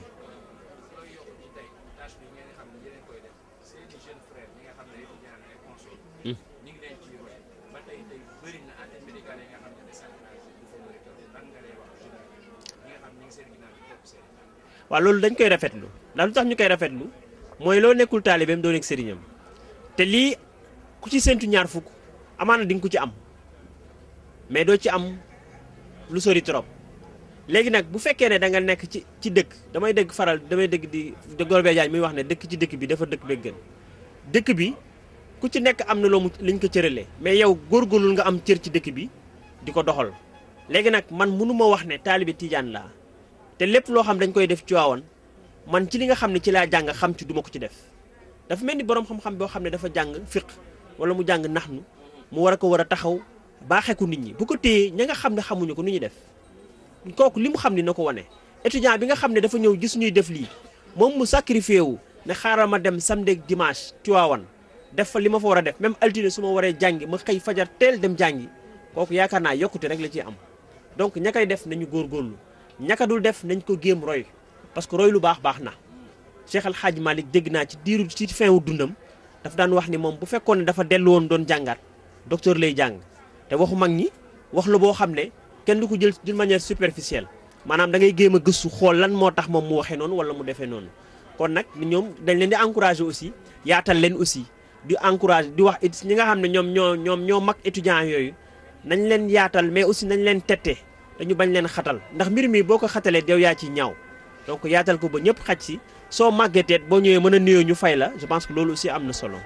waaw loolu dañ koy rafetlu ndax lu tax ñu koy rafetlu mooy loo nekkul taalibeem doo nekk sëriñam te lii ku ci séntu ñaar fukk amaana di nga ko ci am mais doo ci am lu sori trop léegi nag bu fekkee ne da nga nekk ci ci dëkk damay dégg faral damay dégg di de Golbert Diagne muy wax ne dëkk ci dëkk bi dafa dëkk beeg gën dëkk bi ku ci nekk am na loo mu liñ ko cëralee mais yow góorgóorlul nga am cër ci dëkk bi di ko doxal léegi nag man mënuma wax ne taalibe Tijaan laa te lépp loo xam dañ koy def ci waawan man ci li nga xam ne ci laa jàng xam ci duma ko ci def dafa mel ni boroom xam-xam boo xam ne dafa jàng fiq wala mu jàng naxnu mu war a ko war a taxaw baaxee ko nit ñi bu ko téyee ña nga xam ne xamuñu ko nu ñuy def kooku li mu xam ni na ko wane étudiant bi nga xam ne dafa ñëw gis ñuy def lii moom mu sacrifié wu ne xaaral ma dem samedi ak dimanche ci waawan def fa li ma fa war a def même altine su ma waree jàngi ma xëy fajar teel dem jàngi kooku yaakaar naa yokkute rek la ciy am donc ña koy def nañu góorgóorlu ñaka dul def nañ ko géem roy parce que roy lu baax baax na Cheikh Al Hadj Malick dégg naa ci diiru ci fin wu dundam daf daan wax ni moom bu fekkoon ne dafa dellu woon doon jàngaat docteur lay jàng te waxu mag ñi wax la boo xam ne kenn du ko jël d'une manière superficielle maanaam da ngay géem a gëstu xool lan moo tax moom mu waxee noonu wala mu defee noonu kon nag ñoom dañ leen di encourager aussi yaatal leen aussi di encourager di wax it ñi nga xam ne ñoom ñoo ñoom ñoo mag étudiants yooyu nañ leen yaatal mais aussi nañ leen tette dañu bañ leen xatal ndax mbir mi boo ko xatalee yow yaa ci ñaaw donc yaatal ko ba ñëpp xaj si soo màggeteet boo ñëwee mën a nuyoo ñu fay la je pense que loolu aussi am na solo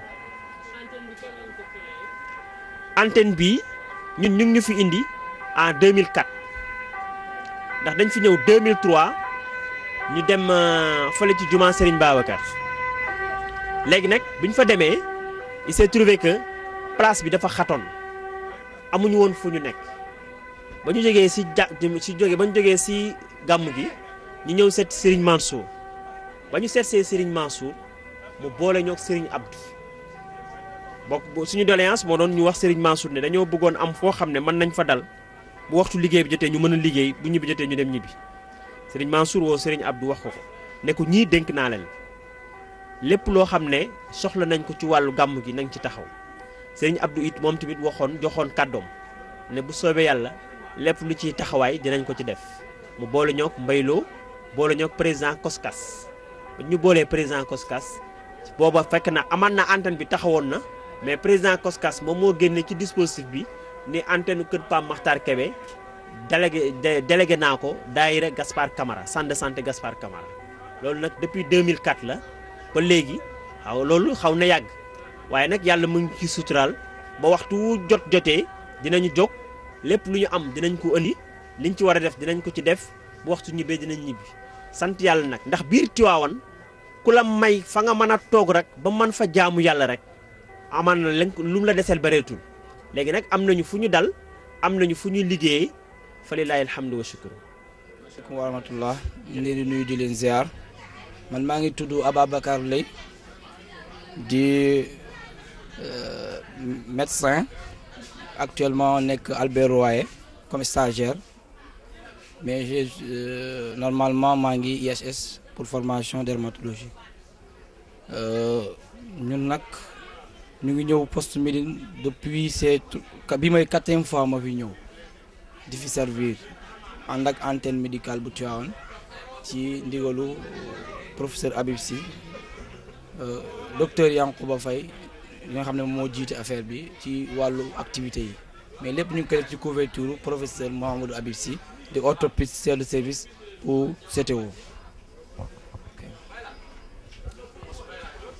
antenne bi ñun ñu ngi ñu fi indi en 2004 ndax dañ fi ñëw 2003 ñu dem fële ci jumaa Serigne Babacar léegi nag bi ñu fa demee il s'est trouvé que place bi dafa xatoon amuñu woon fu ñu nekk ba ñu jógee si ja si jógee ba ñu jógee si gàmm gi ñu ñëw seet Serigne Mansour ba ñu seet see Serigne Mansour mu boole ñoo ak Serigne Abdou bokk suñu doléance moo doon ñu wax Serigne Mansour ne dañoo bëggoon am foo xam ne mën nañ fa dal bu waxtu liggéey bi jotee ñu mën a liggéey bu ñibbi jotee ñu dem ñibbi Serigne Mansour woo Serigne Abdou wax ko ko ne ko ñii dénk naa leen lépp loo xam ne soxla nañ ko ci wàllu gàmm gi nañ ci taxaw Serigne Abdou it moom tamit waxoon joxoon kàddoom ne bu soobee yàlla lépp lu ciy taxawaay dinañ ko ci def mu boole ñoog mbayloo boole ñoog président Koskas ba ñu boolee président Koskas booba fekk na aman na antenne bi taxawoon na mais président Koskas moom moo génne ci dispositif bi ni antenne kër Pam Makhtar Kébé délégué délégué naa ko daayira Gaspard Camara centre de santé Gaspard Camara loolu nag depuis 2004 la ba léegi xaw loolu xaw na yàgg waaye nag yàlla mu ngi ci suturaal ba waxtu jot jotee dinañu jóg lépp lu ñu am dinañ ko indi liñ ci war a def dinañ ko ci def bu waxtu ñibbee dinañ ñibbi sant yàlla nag ndax biir Tiwaawan ku la may fa nga mën a toog rek ba mën fa jaamu yàlla rek amaan na lañ lu mu la deseel bareetul léegi nag am nañu fu ñu dal am nañu fu ñuy liggéeyee fa lillaahi alhamdu wa shukru asalaamaaleykum wa rahmatullah ñu leen di nuyu di leen ziar man maa ngi tudd Ababacar Lay di médecin actuellement nekk Albert Royer comme stagiaire mais j'ai normalement maa ngi ISS pour formation dermatologie ñun nag ñu ngi ñëw poste Médine depuis c'est bi mooy quatrième fois ma fi ñëw di fi servir ànd ak antenne médicale bu Tivaouane ci ndigalu professeur Habib Sy docteur Yankouba Faye li nga xam ne moo jiite affaire bi ci wàllu activité yi mais lépp ñu ngi koy def ci couverture professeur Mouhamadou Habib Sy di orthopédiste chef de service pour CTO.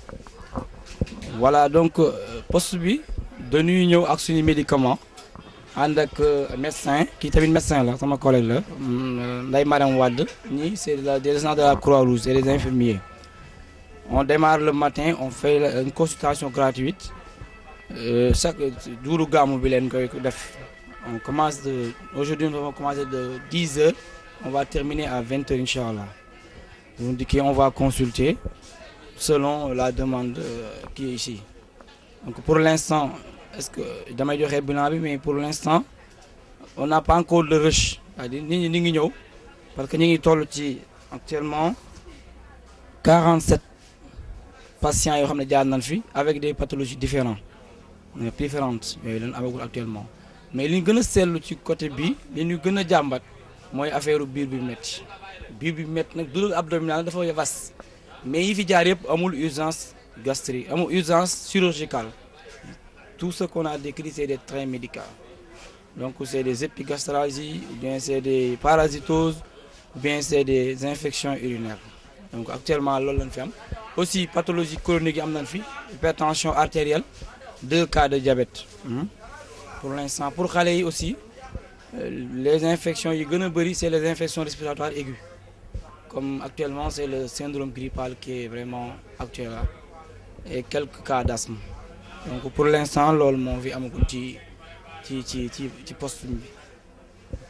voilà donc poste bi dañuy ñëw ak suñu médicament ànd ak médecin kii tamit médecin la sama collègue la Ndeye Mariam Wade ñii c'est la des agents de la Croix-Rouge c'est des infirmiers on démarre le matin on fait une consultation gratuite euh, chaque jour gàmmu bi leen koy def on commence de aujourd'hui on va commencer de 10 heures on va terminer à 20 heures inchallah vous indiquez on va consulter selon la demande euh, qui est ici donc pour l'instant est-ce que damay joxe bilan bi mais pour l'instant on n'a pas encore de rush c'est-à-dire nit ñi ñu ngi ñëw parce que ñu ngi toll ci actuellement 47 patients yoo xam ne jaar nañ fi avec des pathologies différentes mais différentes yooyu lañ amagul actuellement mais li ñu gën a seetlu ci côté bi li ñu gën a jàmbat mooy affaire biir bi métti biir bi métti nag douleur abdominale dafa vaste mais yi fi jaar yëpp amul urgence gastrique amul urgence chirurgicale tout ce qu'on a décrit c'est des traits médicaux donc c'est des épigastralgies ou bien c'est des parasitoses ou bien c'est des infections urinaires donc actuellement loolu lañ fi am aussi pathologie chronique yi am nañ fi hypertension artérielle deux cas de diabète hmm. pour l'instant pour xale yi aussi euh, les infections yi gën a bëri c'est les infections respiratoires aiguës comme actuellement c'est le syndrome grippal qui est vraiment actuel là et quelques cas d'asthme donc pour l'instant loolu moo fi amagul ci ci ci ci ci poste bi ok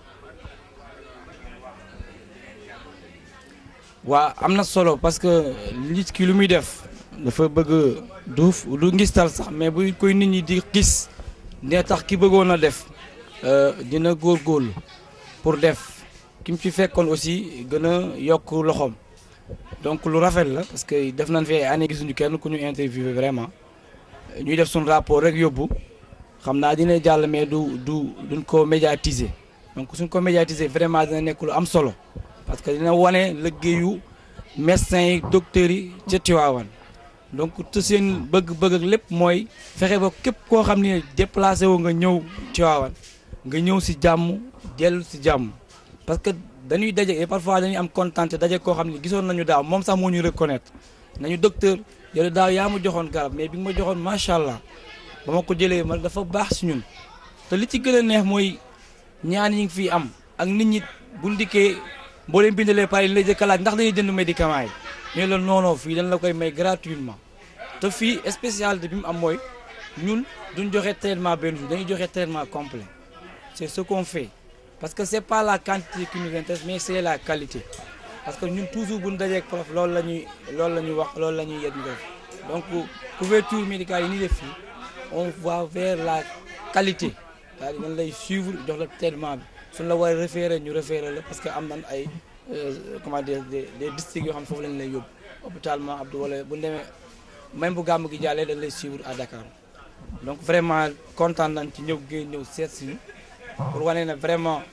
waa am na solo parce que nit ki lu muy def dafa bëgg duuf du ngistal sax mais bu koy nit ñi di gis ne tax ki bëggoon a def dina góorgóorlu pour def ki mu ci fekkoon aussi gën a yokk loxoom donc lu rafet la parce que def nañ fi ay année gisuñu kenn ku ñu interviewé vraiment ñuy def suñu rapport rek yóbbu xam naa dina jàll mais du du duñ ko médiatiser donc suñ ko médiatiser vraiment dina nekk lu am solo parce que dina wane liggéeyu médecins yi docteurs yi ca Tivaouane donc te seen bëgg-bëgg ak lépp mooy fexe ba képp koo xam ne déplacé wu nga ñëw Tivaouane nga ñëw si jàmm dellu si jàmm parce que dañuy daje et parfois dañuy am contenté daje koo xam ne gisoon nañu daaw moom sax moo ñu reconnaître nañu docteur yow daaw yaa ma joxoon garab mais bi nga ma joxoon macha allah ba ma ko jëlee ma dafa baax si ñun te li ci gën a neex mooy ñaan yi ngi fii am ak nit ñi bu ndikkee boo leen bindalee pare li lay jëkk a laaj ndax dañuy jënd médicament yi ñu la noonoo fii dañ la koy may gratuitement te fii spécialité bi mu am mooy ñun duñ joxe traitement benn jour dañuy joxe traitement complet c'est ce qu'on fait parce que c'est pas la quantité qui nous intéresse mais c'est la qualité parce que ñun toujours bu ñu dajeek prof loolu la ñuy loolu la ñuy wax loolu la ñuy yet ñu def donc couverture médicale yi ni def fii on va vers la qualité c'est-à-dire dañ lay suivre jox la traitement bi suñ la war a référer ñu référer la parce que am nañ ay comment dire des des districts yoo xam ne foofu lañ lay yóbbu hôpitalement Abdou wala bu ñu demee même bu gàmm gi jàllee dañ lay suivre à Dakar donc vraiment kontaan nañ ci ñëw géey ñëw seet si ñu pour wane ne vraiment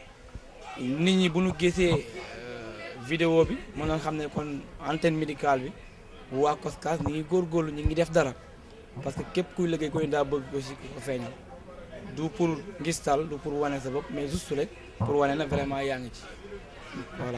nit ñi bu ñu gisee vidéo bi mën na xam ne kon antenne médicale bi waa Koskas ñi ngi góorgóorlu ñi ngi def dara parce que képp kuy liggéey koy daa bëgg aussi ko feeñal du pour ngistal du pour wane sa bopp mais juste rek pour wane na vraiment yaa ngi ci voilà.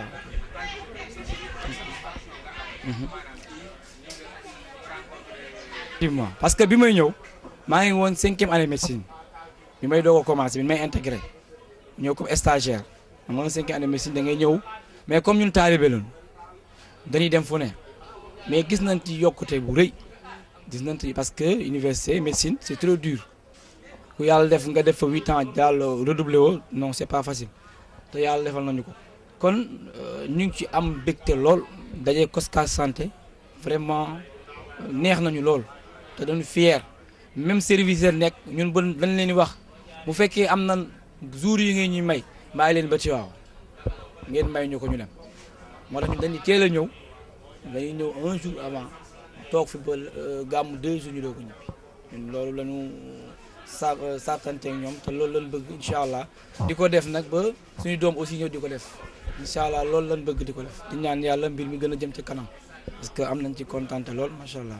effectivement parce que bi may ñëw maa ngi woon cinquième année médecine bi may doog a commencé bi may intégré ñëw comme stagiaire xam nga cinquième année médecine da ngay ñëw mais comme ñun taalibe lañu dañuy dem fu ne mais gis nañ ci yokkute bu rëy gis nañ ci parce que université médecine c'est trop dur. ku yàlla def nga def fa huit ans daal redoublé woo non c'est pas facile te yàlla defal nañu ko kon ñu ngi ci am bégte lool daje Koskas santé vraiment neex nañu lool te dañu fier même service nekk ñun ba dañ leen di wax bu fekkee am na jours yi ngeen ñuy may bàyyi leen ba ci waaw ngeen may ñu ko ñu dem moo tax ñu dañuy teel a ñëw dañuy ñëw un jour avant toog fi ba gàmmu deux jours ñu doo ko ñibbi ñun loolu lañu sa saatante ak ñoom te loolu lañ bëgg incha allah di ko def nag ba suñu doom aussi ñëw di ko def incha allah loolu lañ bëgg di ko def di ñaan yàlla mbir mi gën a jëm ci kanam parce que am nañ ci kontaan lool macha allah.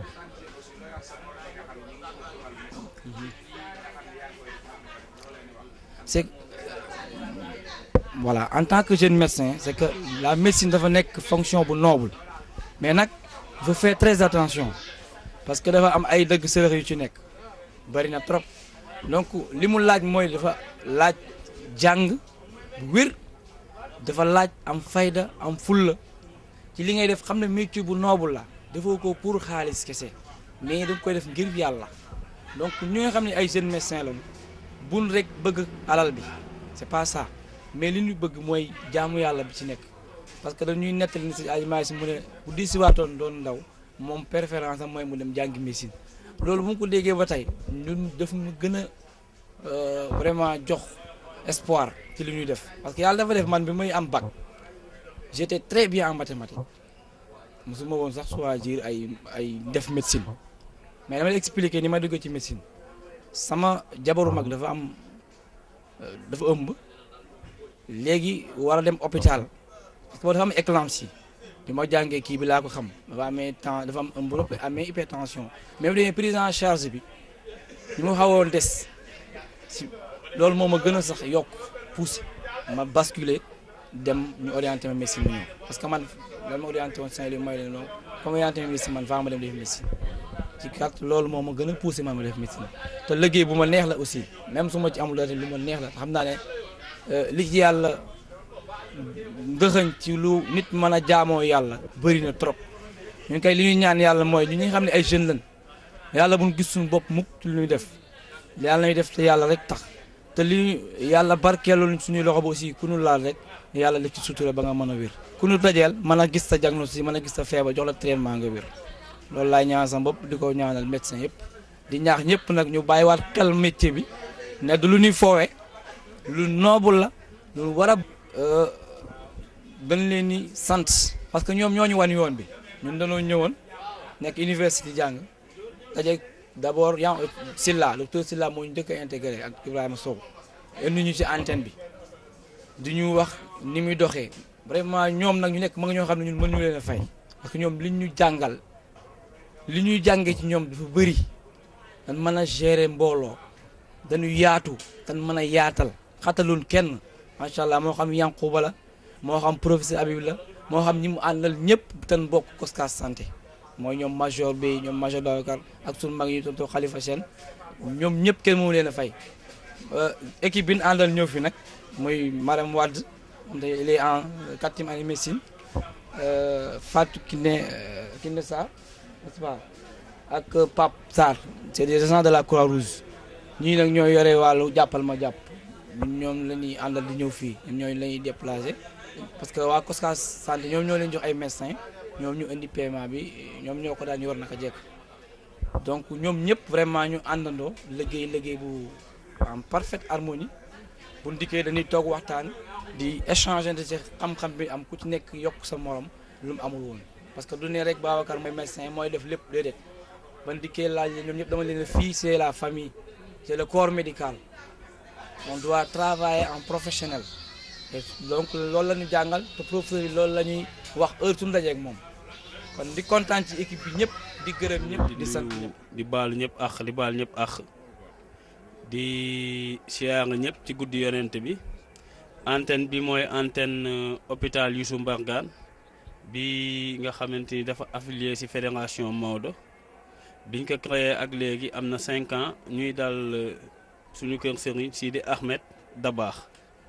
c'est voilà en tant que jeune médecin c'est que la médecine dafa nekk fonction bu noble mais nag il faut faire très attention parce que dafa am ay dëgg sërëx yu ci nekk. bari na trop donc li mu laaj mooy dafa laaj jàng bu wér dafa laaj am fayda am fulla ci li ngay def xam ne métier bu noble la defoo ko pour xaalis kese mais da nga koy def ngir yàlla donc ñi nga xam ne ay jeunes médecins lañu bun rek bëgg alal bi c'est pas ça mais li ñu bëgg mooy jaamu yàlla bi ci nekk parce que dañuy nettali ni si ay si mu ne bu di si waatoon doon ndaw moom préférence am mooy mu dem jàngi médecine loolu bu mu ko déggee ba tey ñun daf mu gën a vraiment jox espoir ci li ñuy def parce que yàlla dafa def man bi muy am bac j'étais très bien en mathématiques mosuma woon sax choisir ay ay def médecine mais dama lay expliquer ni ma dugg ci médecine sama jabaru mag dafa am dafa ëmb léegi war a dem hôpital parce que dafa am éclampsie bi ma jàngee kii bi laa ko xam dafa amee temps dafa am ëmb ba amee hypertension même dañuy prise en charge bi ñu ma xawoon des si loolu moo ma gën a sax yokk poussé ma basculer dem ñu orienté ma médecine ñëw parce que man lan ma orienté woon Saint-Louis mooy leen noonu comme orienté ma médecine man faa ma dem def médecine ci kat loolu moo ma gën a poussé man ma def médecine te liggéey bu ma neex la aussi même su ma ci amul dara lu ma neex la xam naa ne li ci yàlla ndëxëñ ci lu nit mën a jaamoo yàlla bëri na trop ñun kay li ñuy ñaan yàlla mooy ñu ñi xam ne ay jeunes lañ yàlla bu ñu gis suñu bopp mukk ci lu ñuy def yàlla nañu def te yàlla rek tax te li yàlla barkeelul suñuy loxo ba aussi ku ñu laal rek yàlla def ci sutura ba nga mën a wér ku ñu dajeel mën a gis sa diagnostic mën a gis sa feebar jox la traitement nga wér loolu laay ñaan sa bopp di ko ñaanal médecin yëpp di ñaax ñëpp nag ñu bàyyiwaat xel métier bi ne du lu ñuy foowee lu noble la lu war a dañ leen ni sant parce que ñoom ñoo ñu wan yoon bi ñun dañoo ñëwoon nekk université jàng daje d'abord yan Silla docteur Silla moo ñu njëkk a intégré ak Ibrahima Sow indi ñu ci antenne bi di ñu wax ni muy doxee vraiment ñoom nag ñu nekk ma nga ñoo xam ne ñun mënuñu leen a fay parce que ñoom li ñu jàngal li ñuy jàngee ci ñoom dafa bëri dañ mën a gérer mbooloo dañu yaatu dañ mën a yaatal xatalul kenn macha allah moo xam Yankuba la moo xam professeur Habib la moo xam ñi mu àndal ñëpp tan bokk Coskas santé mooy ñoom major bi ñoom major Babacar ak sunu mag yi tonton Khalifa Sène ñoom ñëpp kenn moomu leen a fay équipe bi ñu àndal ñëw fi nag muy Marème Wade il est en quatrième année médecine Fatou Kiné Kiné Sarr n'est-ce pas ak Pape Sarr c'est des agents de la Croix-Rouge ñii nag ñooy yore wàllu jàppal ma jàpp ñoom la ñuy àndal di ñëw fii ñoom ñooy la ñuy déplacé parce que waa Coskas santé ñoom ñoo leen jox ay médecins ñoom ñu indi paiement bi ñoom ñoo ko daan yor naka jekk donc ñoom ñëpp vraiment ñu àndandoo liggéey liggéey bu en parfaite harmonie bu ndikkee dañuy toog waxtaan di échanger de ci xam-xam bi am ku ci nekk yokk sa morom lu mu amul woon parce que du ne rek Babacar mooy médecin mooy def lépp déedéet ba ndikkee laaj la ñoom ñëpp dama leen fii c'est la famille c'est le corps médical on doit travailler en professionnel et donc loolu la ñu jàngal te professeur yi loolu la ñuy wax heure suñu dajeek moom kon di kontaan ci équipe bi ñëpp di gërëm ñëpp di sant ñëpp di baalu ñëpp ak di baal ñëpp ak di siyaar ñëpp ci guddi yonent bi antenne bi mooy antenne hôpital Youssou Mbargane bi nga xamante ni dafa affilié ci fédération Maodo biñ ko créé ak léegi am na cinq ans ñuy dal suñu kër Serigne Sidi Ahmed Dabaax.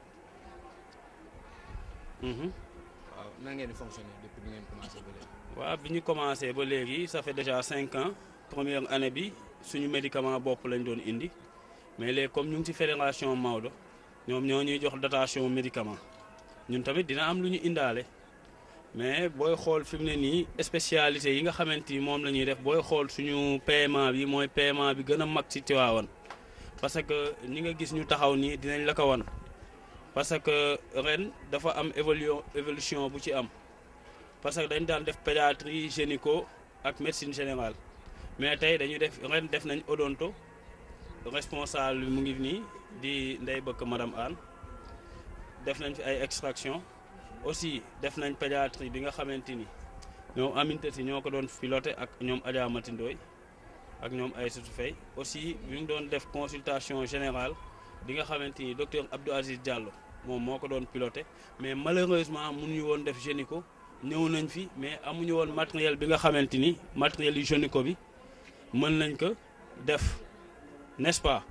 waaw nan ngeen di fonctionner depuis bi ngeen commencé ba léegi. waaw bi ñu commencé ba léegi ça fait déjà cinq ans première année bi suñu médicament bopp lañ doon indi mais léegi comme ñu ngi ci fédération Maodo ñoom ñoo ñuy jox dotation médicament ñun tamit dina am lu ñu indaale mais booy xool fi mu ne nii spécialité yi nga xamante ni moom la ñuy def booy xool suñu paiement bi mooy paiement bi gën a mag ci Tivaouane parce que ñi nga gis ñu taxaw nii dinañ la ko wan parce que ren dafa am évolution évolution bu ci am parce que dañ daan def pédiatrie gynéco ak médecine générale mais tey dañu def ren def nañ odonto responsable bi mu ngi nii di ndey bëkk madame Anne def nañ fi ay extraction aussi def nañ pédiatrie bi nga xamante ni ñoom amintati ñoo ko doon piloté ak ñoom Adja Mati Ndoy ak ñoom Aïssatou Faye aussi ñu ngi doon def consultation générale bi nga xamante ni docteur Abdou Aziz Diallo moom moo ko doon piloté mais malheureusement mënuñu woon def gynéco ñëw nañ fi mais amuñu woon matériel bi nga xamante ni matériel yu gynéco bi mën nañ ko def n'est-ce pas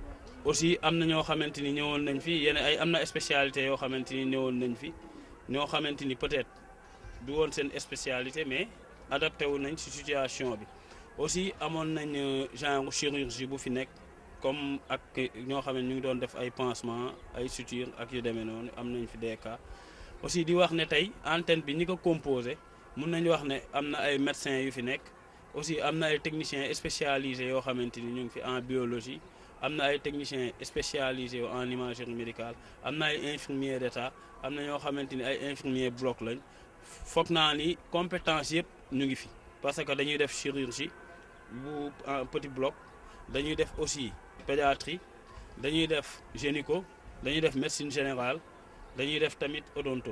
aussi am na ñoo xamante ni ñëwoon nañ fi yenn ay am na spécialité yoo xamante ni ñëwoon nañ fi ñoo xamante ni peut-être du woon seen spécialité mais adapté wu nañ ci situation bi aussi amoon nañ genre chirurgie bu fi nekk comme ak ñoo xam ne ñu ngi doon def ay pansement ay suture ak yu demee noonu am nañ fi des cas aussi di wax ne tey antenne bi ñi ko composé mun nañu wax ne am na ay médecins yu fi nekk aussi am na ay techniciens spécialisés yoo xamante ni ñu ngi fi en biologie am na ay techniciens spécialisés en imagerie médicale am na ay infirmiers d'état am na ñoo xamante ni ay infirmiers bloc lañ foog naa ni compétence yëpp ñu ngi fi parce que dañuy def chirurgie bu en petit bloc dañuy def aussi pédiatrie dañuy def gynéco dañuy def médecine générale dañuy def tamit odonto.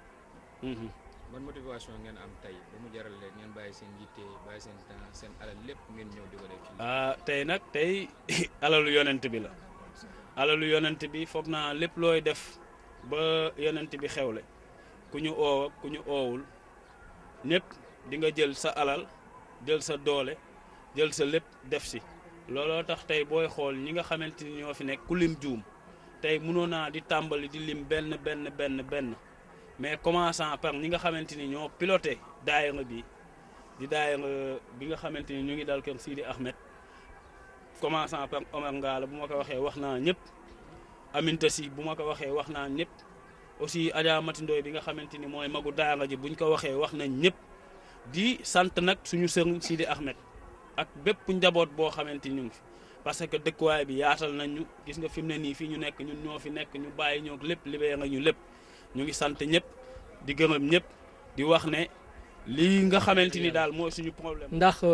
ban motivation ngeen am tey ba mu jaral leen ngeen bàyyi seen yitte bàyyi seen temps seen alal lépp ngeen ñëw di ko def ci ah tey nag tey alalu yonent bi la alalu yonent bi foog naa lépp looy def ba yonent bi xewle ku ñu oow ak ku ñu oowul ñëpp di nga jël sa alal jël sa doole jël sa lépp def si looloo tax tey booy xool ñi nga xamante ni ñoo fi nekk ku lim juum tey mënoon naa di tàmbali di lim benn benn benn benn mais commençant par ñi nga xamante ni ñoo piloté daayira bi di daayira bi nga xamante ni ñu ngi dal kër Sidi Ahmed commençant par Omar Ngala bu ma ko waxee wax naa ñëpp Aminta Si bu ma ko waxee wax naa ñëpp aussi Adja Mati Ndoy bi nga xamante ni mooy magu daara ji buñ ko waxee wax nañ ñëpp di sant nag suñu sëriñ Sidi Ahmed ak bépp njaboot boo xamante ni ñu ngi fi parce que dëkkuwaay bi yaatal nañ ñu gis nga fi mu ne nii fii ñu nekk ñun ñoo fi nekk ñu bàyyi ñoo lépp libéré nga ñu lépp ñu ngi sant ñëpp di gërëm ñëpp di wax ne lii nga xamante ni daal mooy suñu problème. ndax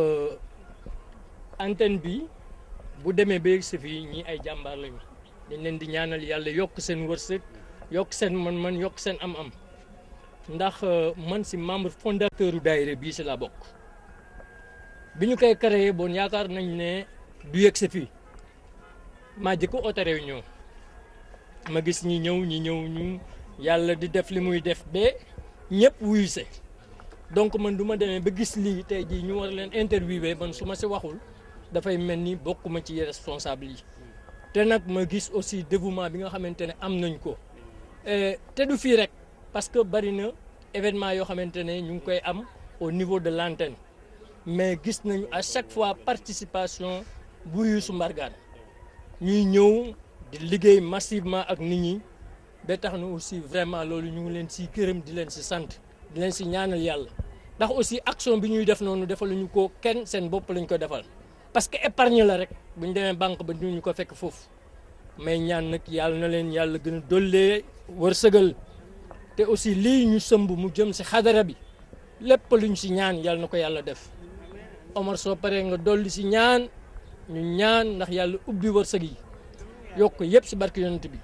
antenne bi bu demee ba yegg si fii ñii ay jàmbaar lañu dañ leen di ñaanal yàlla yokk seen wërsëg yokk seen man-man yokk seen am-am ndax man si membre fondateur u daayira bii si la bokk bi ñu koy créé bon yaakaar nañ ne du yegg si fii maa jëkk oote réunion ma gis ñi ñëw ñi ñëw ñu yàlla di def li muy def ba ñëpp wuyu se donc man du ma demee ba gis lii tey jii ñu war leen interviewé man su ma si waxul dafay mel ni bokkuma ci responsable yi te nag ma gis aussi dévouement bi nga xamante ne am nañ ko te du fii rek parce que bari na événement yoo xamante ne ñu ngi koy am au niveau de l'antenne mais gis nañu à chaque fois participation bu Youssou Mbargane ñuy ñëw di liggéey massivement ak nit ñi ba tax na aussi vraiment loolu ñu ngi leen si gërëm di leen si sant di leen si ñaanal yàlla ndax aussi action bi ñuy def noonu defaluñu ko kenn seen bopp lañ ko defal parce que épargne la rek bu ñu demee banque ba ñu ko fekk foofu mais ñaan nag yàlla na leen yàlla gën a dollee wërsëgal te aussi lii ñu sëmb mu jëm si xadara bi lépp luñ si ñaan yàlla na ko yàlla def Omar soo paree nga dolli si ñaan ñu ñaan ndax yàlla ubbi wërsëg yi yokk yëpp si barke yonent bi.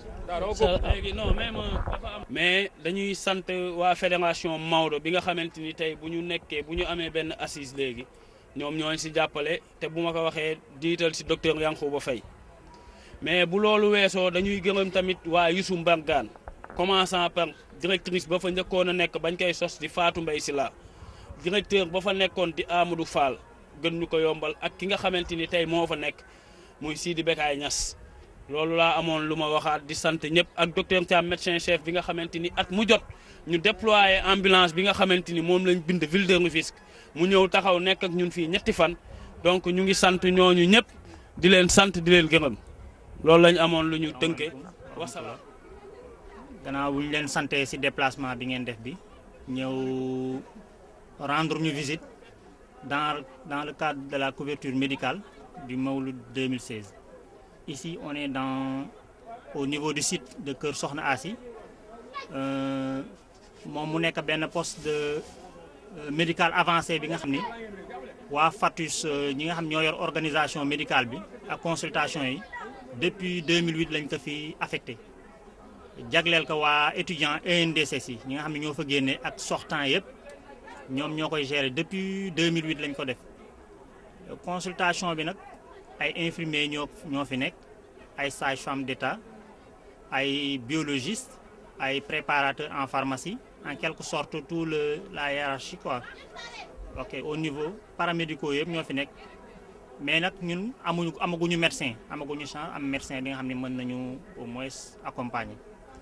léegi non même dafa am. mais dañuy sant waa fédération Maodo bi nga xamante ni tey bu ñu nekkee bu ñu amee benn assise léegi ñoom ñooñ si jàppale te bu ma ko waxee diital si docteur Yankhoba Faye mais bu loolu weesoo dañuy gërëm tamit waa Youssou Mbargane commençant par directrice ba fa njëkkoon a nekk bañ koy sos di Fatou Mbaye Sylla directeur ba fa nekkoon di Amadou Fall gën ñu ko yombal ak ki nga xamante ni tey moo fa nekk muy Sidi Bekaay Niass loolu laa amoon lu ma waxaat di sant ñëpp ak docteur Thiam médecin chef bi nga xamante ni at mu jot ñu déployé ambulance bi nga xamante ni moom lañ bind ville de Rufisque mu ñëw taxaw nekk ak ñun fii ñetti fan donc ñu ngi sant ñooñu ñëpp di leen sant di leen gërëm loolu lañ amoon lu ñu tënkee wasalaam. gannaaw bu ñu leen sante ci déplacement bi ngeen def bi ñëw rendre ñu visite dans dans le cadre de la couverture médicale du Mawlud 2016. Ici, on est dans, au niveau du site de Kër Sokhna Assi moom mu nekk benn poste de médical avancé bi nga xam ni waa FATUS ñi nga xam ñoo yor organisation médicale bi ak consultation yi depuis 2008 lañ ko fi affecté jagleel ko waa étudiant ENDSS yi ñi nga xam ne ñoo fa génne ak sortant yëpp ñoom ñoo koy gérer depuis 2008 lañ ko def consultation bi nag ay infirmiers ñoo ñoo fi nekk ay sages-femmes d'État ay biologistes ay préparateurs en pharmacie en quelque sorte tout le la hiérarchie quoi ok au niveau paramédicaux yëpp ñoo fi nekk mais nag ñun amuñu amaguñu médecin amaguñu chance am médecin bi nga xam ne mën nañu au moins accompagner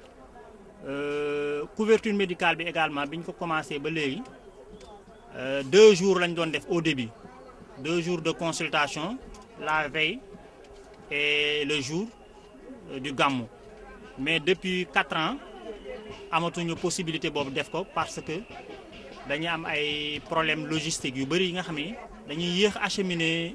Euh, couverture médicale bi également bi ñu ko commencé ba léegi euh, deux jours lañ doon def au début deux jours de consultation la veille et le jour euh, du gàmmu mais depuis quatre ans amatuñu possibilité boobu def ko parce que dañuy am ay problèmes logistiques yu bëri yi nga xam ne dañuy yéex acheminer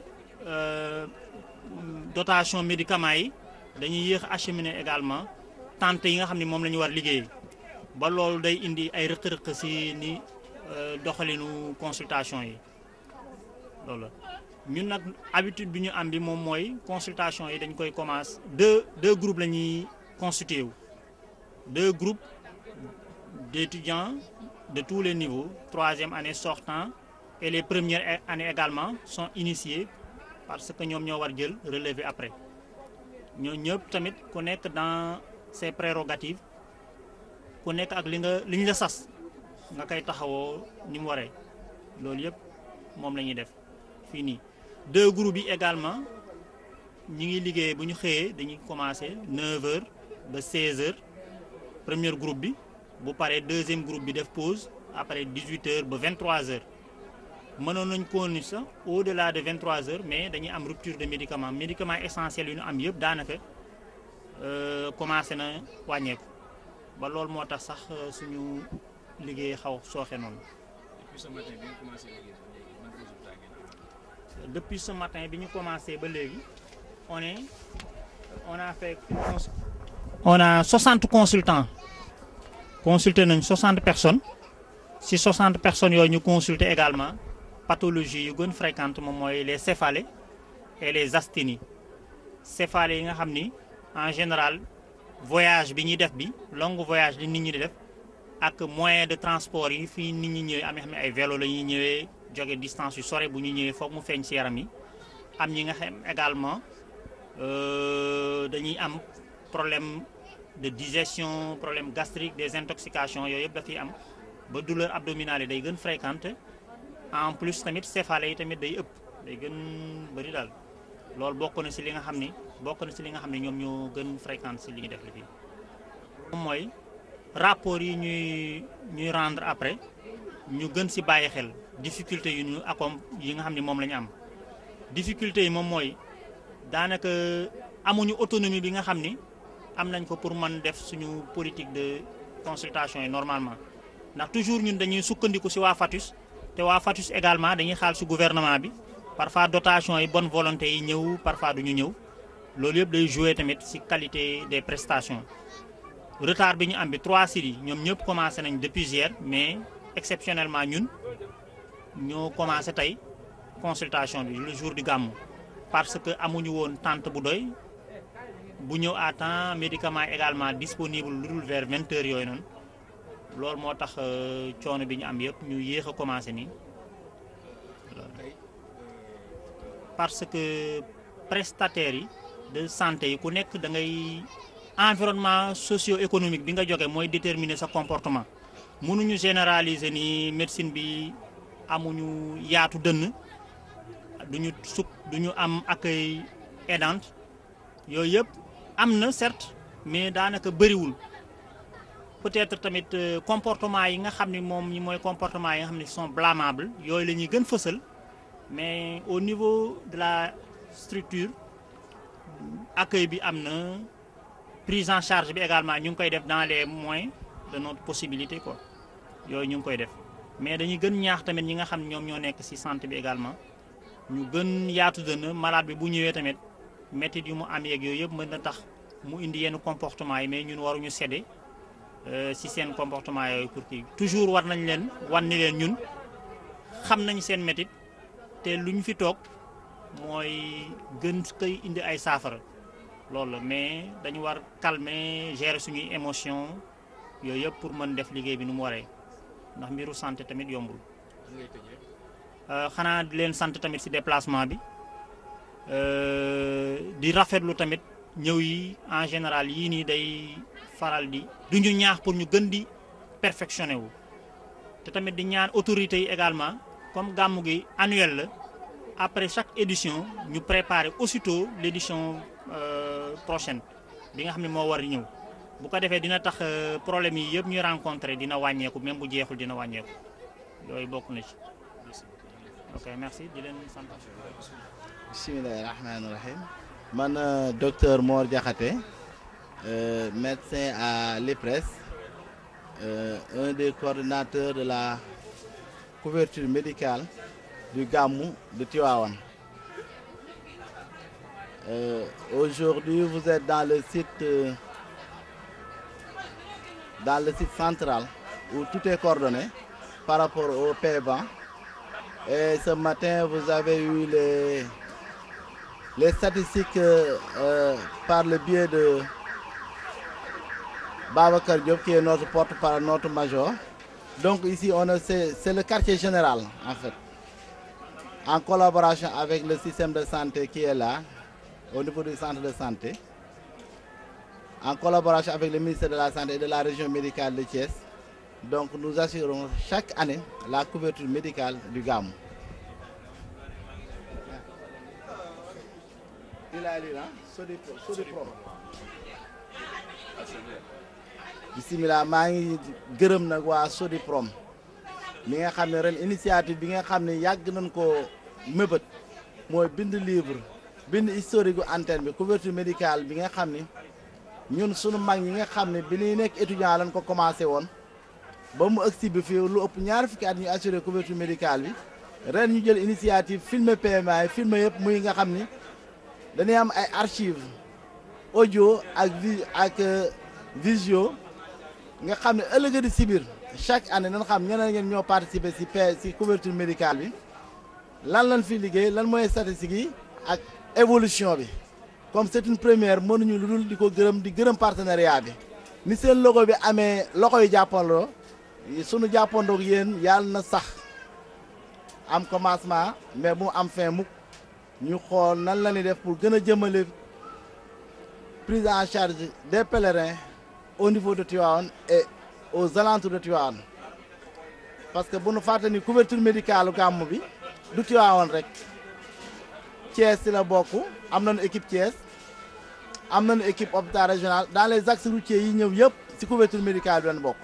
dotation médicaments yi dañuy yéex acheminer également tente yi nga xam ne moom la ñu war liggéey ba loolu day indi ay rëq-rëq ci ni doxalinu consultation yi loolu la ñun nag habitude bi ñu am bi moom mooy consultation yi dañ koy commencer deux deux groupes la ñuy constitué wu deux groupes d'étudiants de tous les niveaux troisième année sortant et les premières années également sont initiés parce que ñoom ñoo war jël relever après ñoo ñëpp tamit ku nekk dans ses prérogatives ku nekk ak li nga li ñu la sas nga koy taxawoo ni mu waree loolu yëpp moom la ñuy def fii nii deux groupes yi également ñi ngi liggéey bu ñu xëyee dañuy commencer 9h ba 16h premier groupe bi bu paree deuxième groupe bi def pause après 18h ba 23h mënoon nañ ko ni sax au delà de 23h mais dañuy am rupture de médicament médicament essentiel yu ñu am yëpp daanaka commencé na wàññeeku ba loolu moo tax sax suñu liggéey xaw sooxe noonu. depuis ce matin bi nga commencé liggéey ba léegi ban résultat ngeen am. depuis ce matin bi ñu commencé ba léegi on est on a fait on a 60 consultants consulté nañ 60 personnes si 60 personnes yooyu ñu consulté également pathologie yu gën fréquente moom mooy les céphalées et les asthénies céphalées yi nga xam ni en général voyage bi ñuy def bi long voyage li nit ñi di def ak moyen de transport yi fii nit ñi ñëwee am nga xam ne ay vélo la ñuy ñëwee jóge distance yu sore bu ñu ñëwee foog mu feeñ ci yaram yi am ñi nga xam également dañuy am problème de digestion problème gastrique des intoxications yooyu yëpp dafay am ba douleur abdominale yi day gën fréquente en plus tamit céphalée yi tamit day ëpp day gën bëri daal loolu bokk na ci li nga xam ni bokk na ci li nga xam ne ñoom ñoo gën fréquente ci li ñu def li fii moom mooy rapport yi ñuy ñuy rendre après ñu gën ci bàyyi xel difficulté yu ñu accom yi nga xam ne moom la ñu am difficulté yi moom mooy daanaka amuñu autonomie bi nga xam ni am nañ ko pour mën def suñu politique de consultation yi normalement ndax toujours ñun dañuy sukkandiku ci waa FATUS te waa FATUS également dañuy xaal ci gouvernement bi parfois dotation yi bonne volonté yi ñëw parfois duñu ñëw loolu yëpp day jouer tamit ci qualité des prestations retard bi ñu am bi trois sites yi ñoom ñëpp commencé nañ depuis hier mais exceptionnellement ñun ñoo commencé tey consultation bi le jour du gàmmu parce que amuñu woon tente bu doy bu ñëw à temps médicament également disponible lu dul vers vingt heures yooyu noonu loolu moo tax coono bi ñu am yëpp ñu yéex a commencé nii parce que prestataires yi de santé yi ku nekk da ngay environnement socio-économique bi nga jóge mooy déterminer sa comportement mënuñu généraliser ni médecine bi amuñu yaatu dënn duñu suk duñu am accueil aidant yooyu yëpp am na certes mais daanaka bëriwul peut-être tamit comportement yi nga xam ne moom ñi mooy comportement yi nga xam ne sont blâmables yooyu la ñuy gën fësal mais au niveau de la structure accueil bi am na prise en charge bi également ñu ngi koy def dans les moyens de notre possibilité quoi yooyu ñu ngi koy def mais dañuy gën ñaax tamit ñi nga xam ne ñoom ñoo nekk ci santé bi également ñu gën yaatu dënn malade bi bu ñëwee tamit métit yu mu am yeeg yooyu yëpp mën na tax mu indi yenn comportement yi mais ñun waruñu céder ci seen comportement yooyu pour kii toujours war nañ leen wan ni leen ñun xam nañ seen métit te lu ñu fi toog mooy gën koy indi ay saafara loolu la mais dañu war calmer gérer suñuy émotion yooyu yëpp pour mën def liggéey bi nu mu waree ndax mbiru santé tamit yombul. xanaa di leen sant tamit ci déplacement bi di rafetlu tamit ñëw yi en général yii nii day faral di du ñu ñaax pour ñu gën di perfectionné wu te tamit di ñaan autorités yi également comme gàmmu gi annuel la après chaque édition ñu préparer aussitôt l'édition euh, prochaine bi nga xam ne moo war a ñëw bu ko defee dina tax euh, problème yi yëpp ñuy rencontrer dina wàññeeku même bu jeexul dina wàññeeku yooyu bokk na ci ok merci di leen sant. bismillahi rahmaani rahim man euh, docteur Mor Diakhaté euh, médecin à l'IPRES euh, un des coordonnateurs de la couverture médicale du Gamou de Tivaouane. Euh, Aujourd'hui, vous êtes dans le site euh, dans le site central où tout est coordonné par rapport au PEVAN. Et ce matin, vous avez eu les, les statistiques euh, euh, par le biais de Babacar Diop, qui est notre porte-parole, notre major. Donc ici, on a- c'est c'est le quartier général, en fait, en collaboration avec le système de santé qui est là, au niveau du centre de santé, en collaboration avec le ministère de la Santé et de la région médicale de Thiès. Donc nous assurons chaque année la couverture médicale du GAM. Il a dit là, Sodipro. Sodipro. bisimilah maa ngi gërëm nag waa Sodiprom mi nga xam ne ren initiative bi nga xam ne yàgg nañ ko mébét mooy bind livre bind historique gu antenne bi couverture médicale bi nga xam ni ñun sunu mag ñi nga xam ne bi ñuy nekk étudiant lañ ko commencé woon ba mu ëgsi bi fii lu ëpp ñaar fukki at ñu assuré couverture médicale bi ren ñu jël initiative filmer PMA yi filmer yëpp muy nga xam ni dañuy am ay archives audio ak vi ak euh, visio nga xam ne ëllëg di si biir chaque année nañ xam ñeneen ngeen ñoo participer si P si couverture médicale bi lan lañ fi liggéey lan mooy statistiques yi ak évolution bi comme c'est une première mënuñu lu dul di ko gërëm di gërëm partenariat bi ni seen logo bi amee loxo yu jàppandoo sunu jàppandoog yéen yàlla na sax am commencement mais bu mu am fin mukk ñu xool nan la ñuy def pour gën a jëmale prise en charge des pèlerins au niveau de Tivaouane et aux alentours de Tivaouane parce que bu nu fàtte ni couverture médicale gàmmu bi du Tivaouane rek Thiès ci la bokk am nañu équipe Thiès am nañu équipe hôpital régional dans les axes routiers yi ñëw yëpp ci couverture médicale bi lañ bokk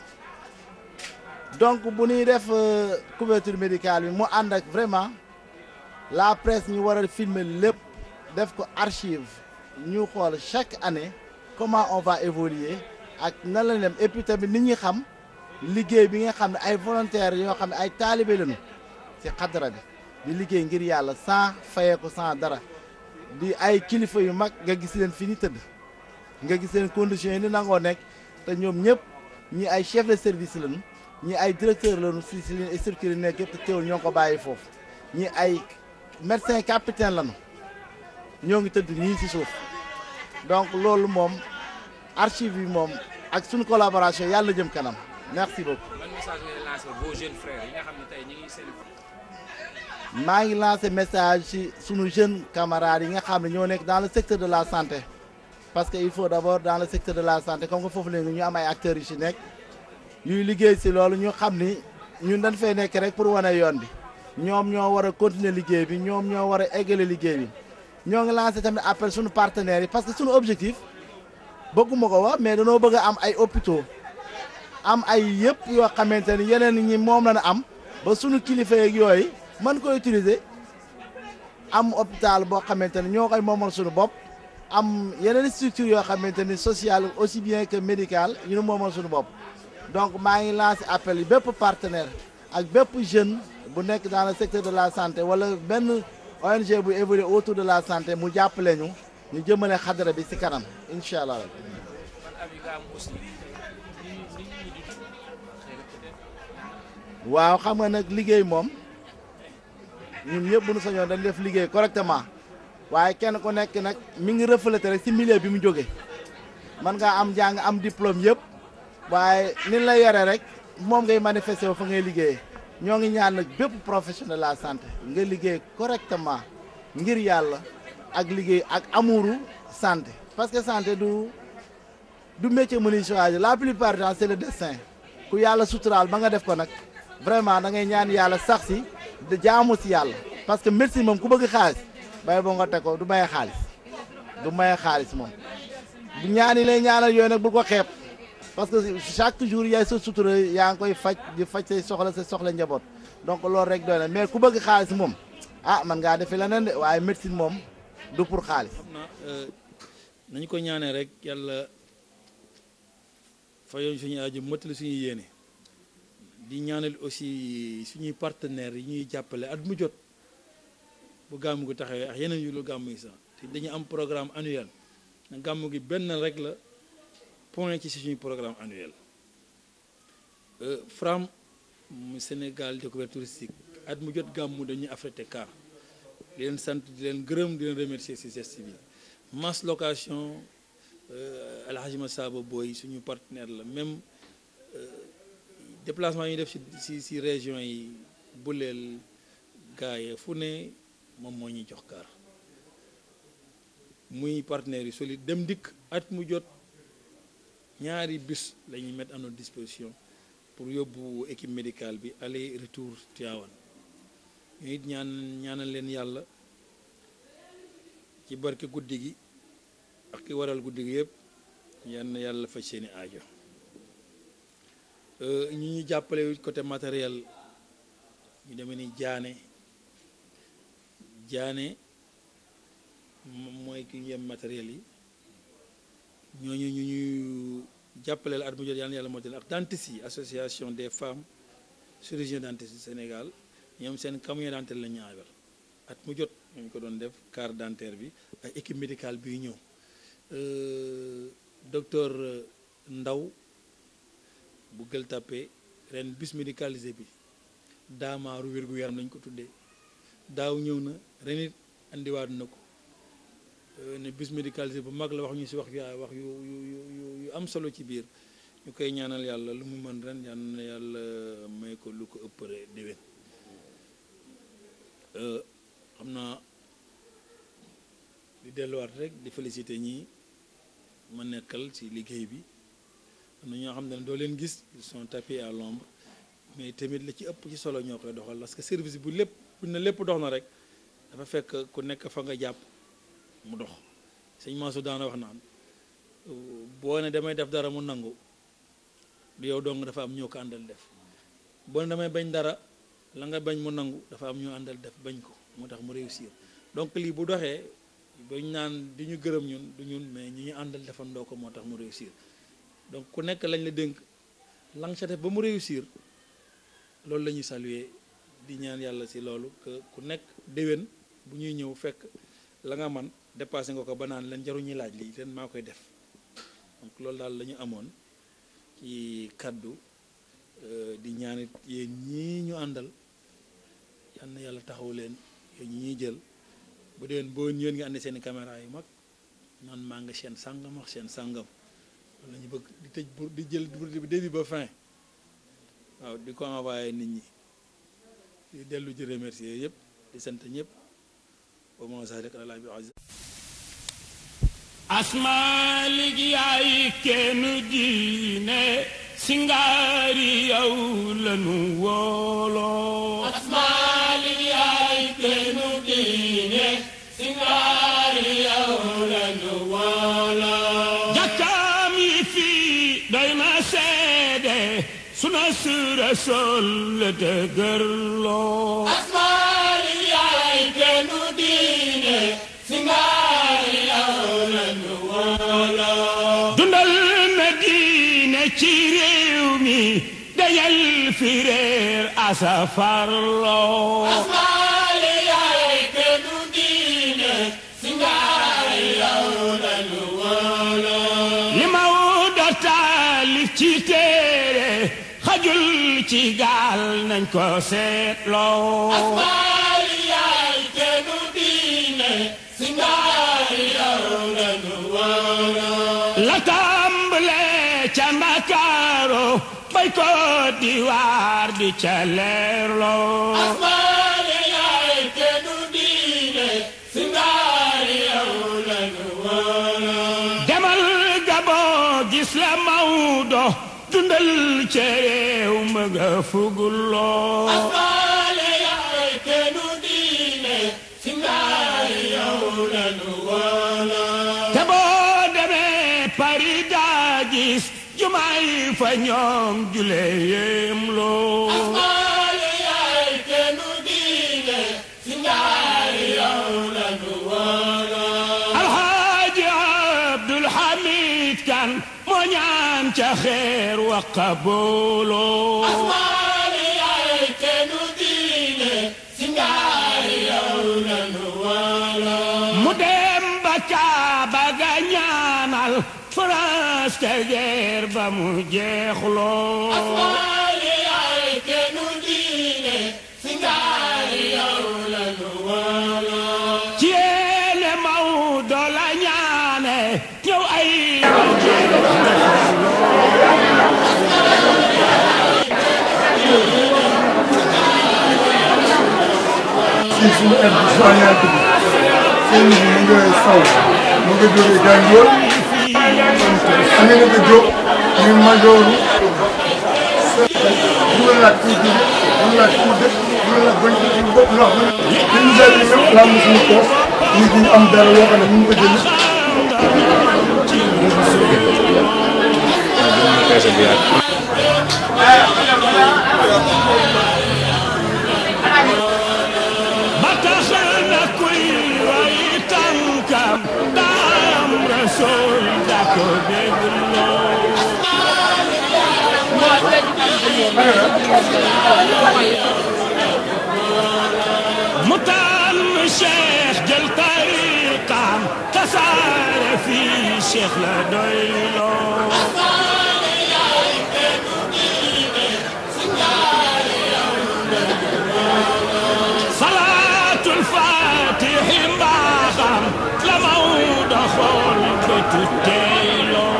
donc bu ñuy def euh, couverture médicale bi mu ànd ak vraiment la presse ñu war a filmer lépp def ko archive ñu xool chaque année comment on va évoluer ak nan la dem et puis tamit nit ñi xam liggéey bi nga xam ne ay volontaires yoo xam ne ay taalibe lañu ci xadara bi di liggéey ngir yàlla sans fayee ko sans dara di ay kilifa yu mag nga gis leen fi ni tëdd nga gis leen conditions yi ni nangoo nekk te ñoom ñëpp ñi ay chef de service lañu ñi ay directeur lañu si si leen structure yi nekk yëpp te teewul ñoo ngi ko bàyyi foofu ñi ay médecin capitaine lañu ñoo ngi tëdd nii si suuf donc loolu moom archive yi moom ak suñu collaboration yàlla jëm kanam merci beaucoup. ban message ngay lancé vos jeunes frères yi nga xam ne tey ñu ngi seen. maa ngi lancé message ci sunu jeunes camarades yi nga xam ne ñoo nekk dans le secteur de la santé parce que il faut d'abord dans le secteur de la santé comme que foofu léegi ñu am ay acteurs yu ci nekk yuy liggéey ci loolu ñu xam ni ñun dañ fay nekk rek pour wane yoon bi ñoom ñoo war a continuer liggéey bi ñoom ñoo war a eggale liggéey bi ñoo ngi lancé tamit appel sunu partenaires yi parce que sunu objectif bëgguma ko wax mais danoo bëgg a am ay hôpitaux am ay yëpp yoo xamante ni yeneen ñi moom la ñu am ba sunu kilifa yeeg yooyu mën ko utiliser am hôpital boo xamante ni ñoo koy moomal suñu bopp am yeneen structure yoo xamante ni sociale aussi bien que médical ñu nu moomal suñu bopp donc maa ngi lancé appel yi bépp partenaire ak bépp jeune bu nekk dans le secteur de la santé wala benn ONG bu évoluer autour de la santé mu jàppale ñu ñu jëmale xadara bi ci kanam incha allah. ban avis nga am aussi ni nit ñi di dund xëy na peut-être waaw xam nga nag liggéey moom ñun ñëpp bu ñu sañoon dañ def liggéey correctement waaye kenn ku nekk nag mi ngi refléter rek ci milieu bi mu jógee man ngaa am jàng am diplôme yëpp waaye ni la yore rek moom ngay manifester wu fa ngay liggéeyee ñoo ngi ñaan nag bépp professionnel de la santé nga liggéey correctement ngir yàlla ak liggéey ak amuuru santé parce que santé du du métier mu ñuy choisir la plupart du temps c'est le destin ku yàlla suturaal ba nga def ko nag vraiment da ngay ñaan yàlla sax si de jaamu si yàlla parce que médecine moom ku bëgg xaalis bay boo nga teg ko du maye xaalis du maye xaalis moom bu ñaan yi lay ñaanal yooyu nag bul ko xeeb parce que chaque jour yaay sa sutura yaa ngi koy faj di faj say soxla sa soxla njaboot donc loolu rek doy na mais ku bëgg xaalis moom ah man ngaa defi leneen de waaye médecine moom du pour xaalis. xam naa nañu ko ñaanee rek yàlla fayoon suñu aajo mottali suñu yéene di ñaanal aussi suñuy partenaires yi ñuy jàppale at mu jot bu gàmmu gi taxawee ak yeneen yu lu gàmmu yi sax te dañu am programme annuel na gàmmu gi benn rek la point ci suñuy programme annuel FRAM mu Sénégal découverte touristique at mu jot gàmmu dañuy affrété car di leen sant di leen gërëm di leen remercier ci geste bi mass location Alhaji Massaba Boy suñu partenaire la même déplacement yi def ci ci ci région yi buleel gaaye fu ne moom moo ñuy jox car muy partenaires yi solide dem dikk at mu jot ñaari bus la ñuy mettre à notre disposition pour yóbbu équipe médicale bi aller retour Tivaouane ñu it ñaan ñaanal leen yàlla ci barke guddi gi ak ki waral guddi gi yëpp yal na yàlla faj seeni aajo ñi ñu jàppale côté matériel ñu demee ni jaane jaane mooy ki ñu yem matériel yi ñooñu ñu ñuy jàppale la at mu jot yal na yàlla moo ak dentiste yi association des femmes chirurgiens dentistes du Sénégal ñoom seen camion dentaire la ñaawal at mu jot ñu ko doon def carte dentaire bi ak équipe médicale bi ñëw docteur Ndaw bu Gueule Tapée ren bus médicalisé bi daamaaru wérgu yaram lañ ko tuddee daaw ñëw na ren it andiwaat na ko ne bus médicalisé bu mag la wax ñu si wax yu wax yu yu yu yu am solo ci biir ñu koy ñaanal yàlla lu mu mën ren yal na yàlla may ko lu ko ëppare déwén xam naa di delluwaat rek di féliciter ñi ma nekkal ci liggéey bi am na ñoo xam ne doo leen gis ils sont tapis à l'ombre mais tamit la ci ëpp ci solo ñoo koy doxal parce que service bu lépp bu ne lépp dox na rek dafa fekk ku nekk fa nga jàpp mu dox sëñ Mansour daana wax naan boo ne damay def dara mu nangu du yow dong dafa am ñoo ko àndal def boo ne damay bañ dara la nga bañ mu nangu dafa am ñoo àndal def bañ ko moo tax mu réussir donc lii bu doxee bañ naan di ñu gërëm ñun du ñun mais ñi ñu àndal defandoo ko moo tax mu réussir donc ku nekk lañ la dénk la nga ca def ba mu réussir loolu la ñuy saluer di ñaan yàlla si loolu que ku nekk déwén bu ñuy ñëw fekk la nga man dépassé nga ko ba naan leen jaruñuy laaj lii leen maa koy def donc loolu daal la ñu amoon ci kaddu di ñaanit yéen ñii ñu àndal yal na yàlla taxaw leen yéen ñi ñuy jël bu déwén boo yéen nga àndi seen caméra yu mag naan maa nga seen sàngam ak seen sàngam loolu la ñu bëgg di tëj pour di jël bi début ba fin waaw di ko envoyé nit ñi di dellu di remercier yëpp di sant ñëpp ba ma sax rek ala bi aziz asmaalik yaay kenn diine singaari yow lanu wooloo asmaalik yaay kenn diine singaari yow lanu wooloo jàkkaam yi fii doy na seede suna su Rasuul la dëgërloo asmaalik yaay kenn diine singaari yow lanu wooloo dundal na diine ci réew mi dajal fi réer asafarloo asmaali yaay kennu diine singaari yow lanu wooloo li Mawdo taalif ci téere xajul ci gaal nañ ko seetloo asmaali yaay kennu diine singaari yow lanu wooloo la tàmbale ca Ndakaaru bay ko diwaar di ca leerloo asmaali yaay kennu diine singaari yow lanu wooloo demal Gabon gis la Mawdo dundal ca réew ma nga fuguloo asmaali yaay kennu diine may fa ñoom jule yéem loo asmaale yaay kennu diine si ngaari yow la nu wóoloo alxaaji abdul hamid kan moo ñaan ca xeer wa qabooloo asmaale yaay kennu diine si ngaari yow la nu wóoloo mu dem ba kaaba ga ñaanal France te guerre ba mu jeexloo asmaale yaay kennu diine si ngaari yow la nu wóoloo ci yéene Maodo la ñaane ñëw ay si suñu aide soignante bi seen mu nga saw mu nga jógee Gandiol Aminata Diop muy majooru du la laaj kuy jóge du la laaj kuy dëkk du la laaj bañ ko ci bopp ndox mi li ñu dal ni ñëpp laal na suñu poos ñu di am dara yoo xam ne ñu ngi ko jënd ba tax na kuy roy tànkam daam rasul da ko dégloo mu tànn cheikh jël tariqam tasaare fii cheikh la doyloo salaatul faatixi mbaaxam la Maodo xool bëtu teyloo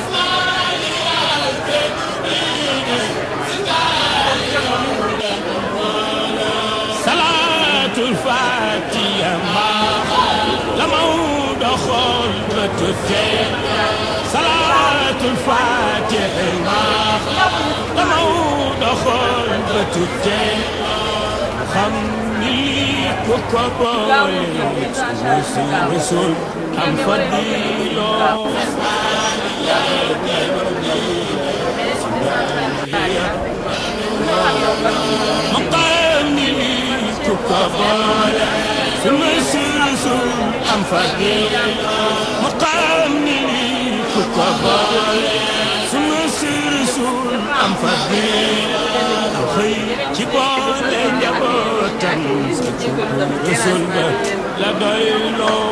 salaatul faatixa mbaaxam la Maodo xool bëtu teyloo salaatul faatixi mbaaxam la Maodo xool bëtu teyloo xam ni lii ku ko boole musul musul am fadiloo mu xam ni lii ku ko boole musul musul am fadiloo mu xam ni lii ku ko boole musul musul am fadiloo xëy ci boole njabootam rasul ba la doyloo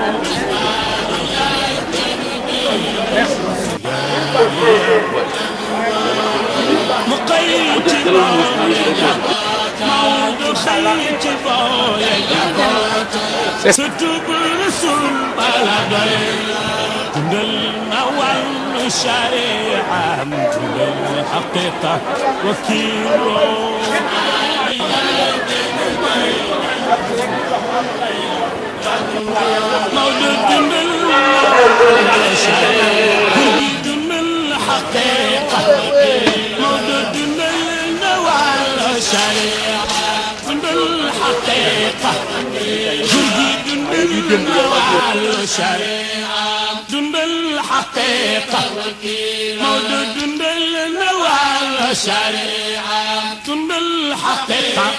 mu xëy ci boole Maodo xëy ci boole njabootam surtout bu rasul ba la doyloo dundal na wàllu shari'am dundal haqiqa wakiiloo Maodo dundal dundal haqiqa Maodo dundal na wàllu shari'a dundal haqiqa gurgi dundal na wàllu shari'a dundal haqiqa Maodo dundal na wàllu shari'a dundal haqiqa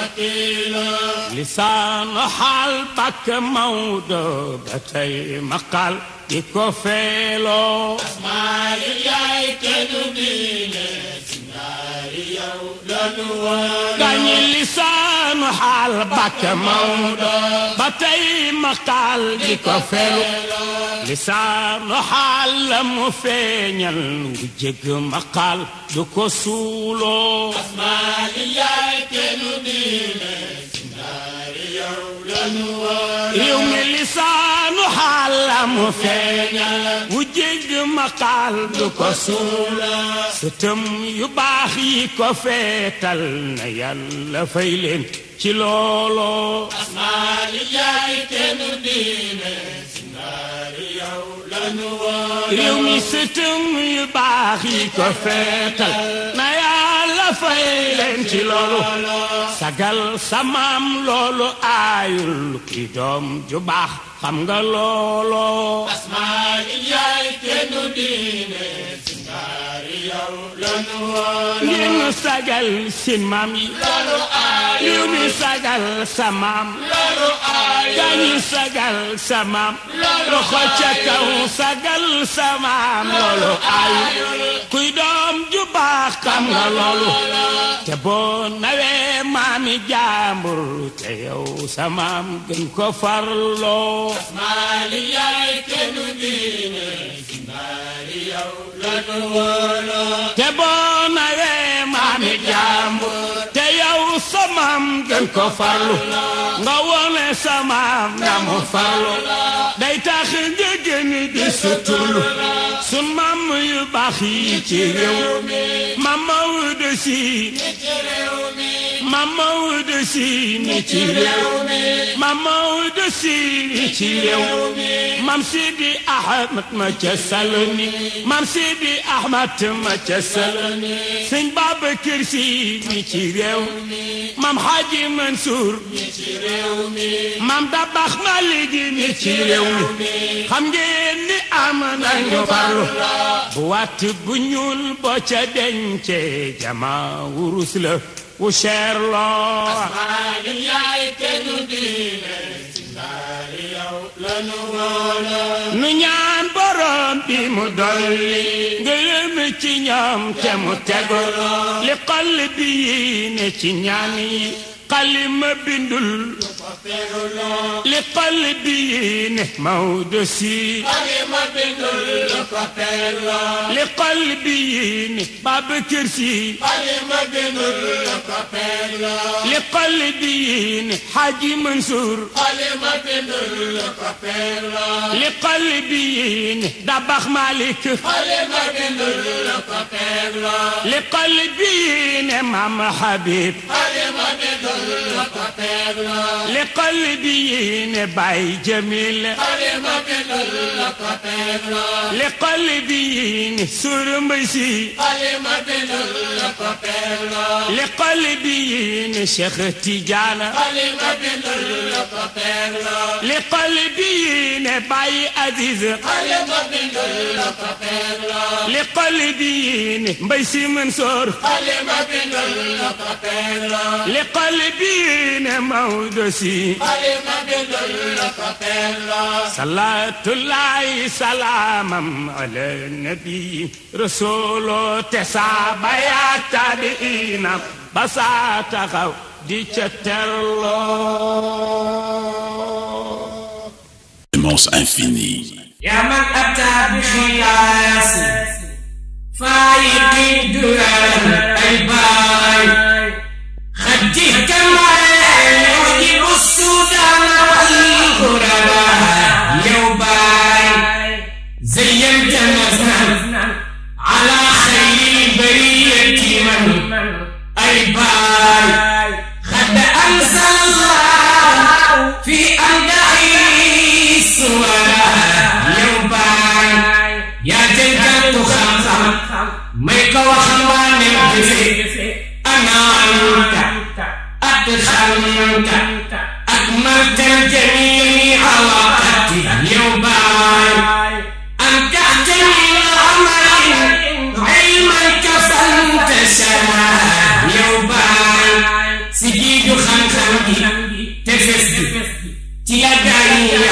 lisaan xaal bakk Maodo ba tey maqal di ko feeloo asmaali yaay kennu diine si ngaari yow la nu wóoloo gañi lisaan xaal bakk Maodo ba tey maqal di ko feeloo lisaan xaal la mu feeñal wu jëgg maqal du ko suuloo asmaali yaay kennu diine si ngaari yow la nu wóoloo réew mi lisaanu xaal la mu feeñal wu jégg maqaal du ko suula sëtëm yu baax yi ko feetal na yàlla fay leen ci looloo asmaali yaay kennu diine si ngaari yow la nu wóoloo réew mi sëtëm yu baax yi ko feetal na yàlla fay leen ci loolu sagal samaam loolu aayul ki doom ju baax xam nga looloo asmaali yaay kennu diine si ngaari ngeen sagal seen maam yi réew mi sagal sa maam gaañi sagal sa maam loxo ca kaw sagal sa maam loolu ay kuy doom ju baax xam nga loolu te boo nawee maami jaambur te yow sa maam gën ko farloo maali yaay kennu diine si maali yow lanu wóoloo te boo nawee maami jaambur te yow sa maam gën ko farlu nga wone sa maam na mu farlu day tax nga gën di suturlu sun maam yu baax yi ci réew maam Maodo si maam Maodo si ni ci réew maam Maodo si ni ci réew maam Sidi Ahmed ma ca Saloni maam Sidi Ahmed ma ca Saloni sëñ Babacar Si ni ci réew maam Hadji Mansour ni ci réew maam Dabax Malik ni ci réew mi xam ngeen ni am nañu farlu bu watt bu ñuul boo ca dencee jama wurus la wu cher loo maali yaay kennu diine si maali yow lanu wóoloo nu ñaan borom bi mu dolli ngërëm ci ñoom te mu tego li xol bi yi ne ci ñaan yi xalima bindul li xol bi yi ne Maodo si xalima bindul lu ko teeloo li xol bi yi ne Babacar Si xalima bindul lu ko teeloo li xol bi yi ne Hadji Mansour xalima bindul lu ko teeloo li xol bi yi ne Dabax Malik xalima bindul lu ko teeloo li xol bi yi ne Mame Habib xalima bindul lu ko teeloo li xol bi yi ne Baye Jamil xalima bindul lu ko teeloo li xol bi yi ne Sourou Mbaye Sy xalima bindul lu ko teeloo li xol bi yi ne Cheikh Tidiane xalima bindul lu ko teeloo li xol bi yi ne Baye Aziz xalima bindul lu ko teeloo li xol bi yi ne Mbaye Sy Mansour xalima bindul lu ko teeloo li xol bi yi ne Maodo Sy xalima bindul lu ko teeloo salaatullahi salaamam ala nabi rasulu te saaba yaa tabiina ba saa taxaw di ca terloo Immense infini. يا من أتى بخلاص فايق الدرر الباي خديك ما يوجب السودان والغرباء يوباي زينت مزنا على خير البرية من الباي خد أنزل الله في أمدعي السورة يوباي يا جنة خمسة ميك وخوان الجزي أنا أنت أدخلت أكملت الجميع وقتي يوباي أنت أحتمي الأمر علما كفنت شمال يوباي سجيد خنخني تفسد تياداني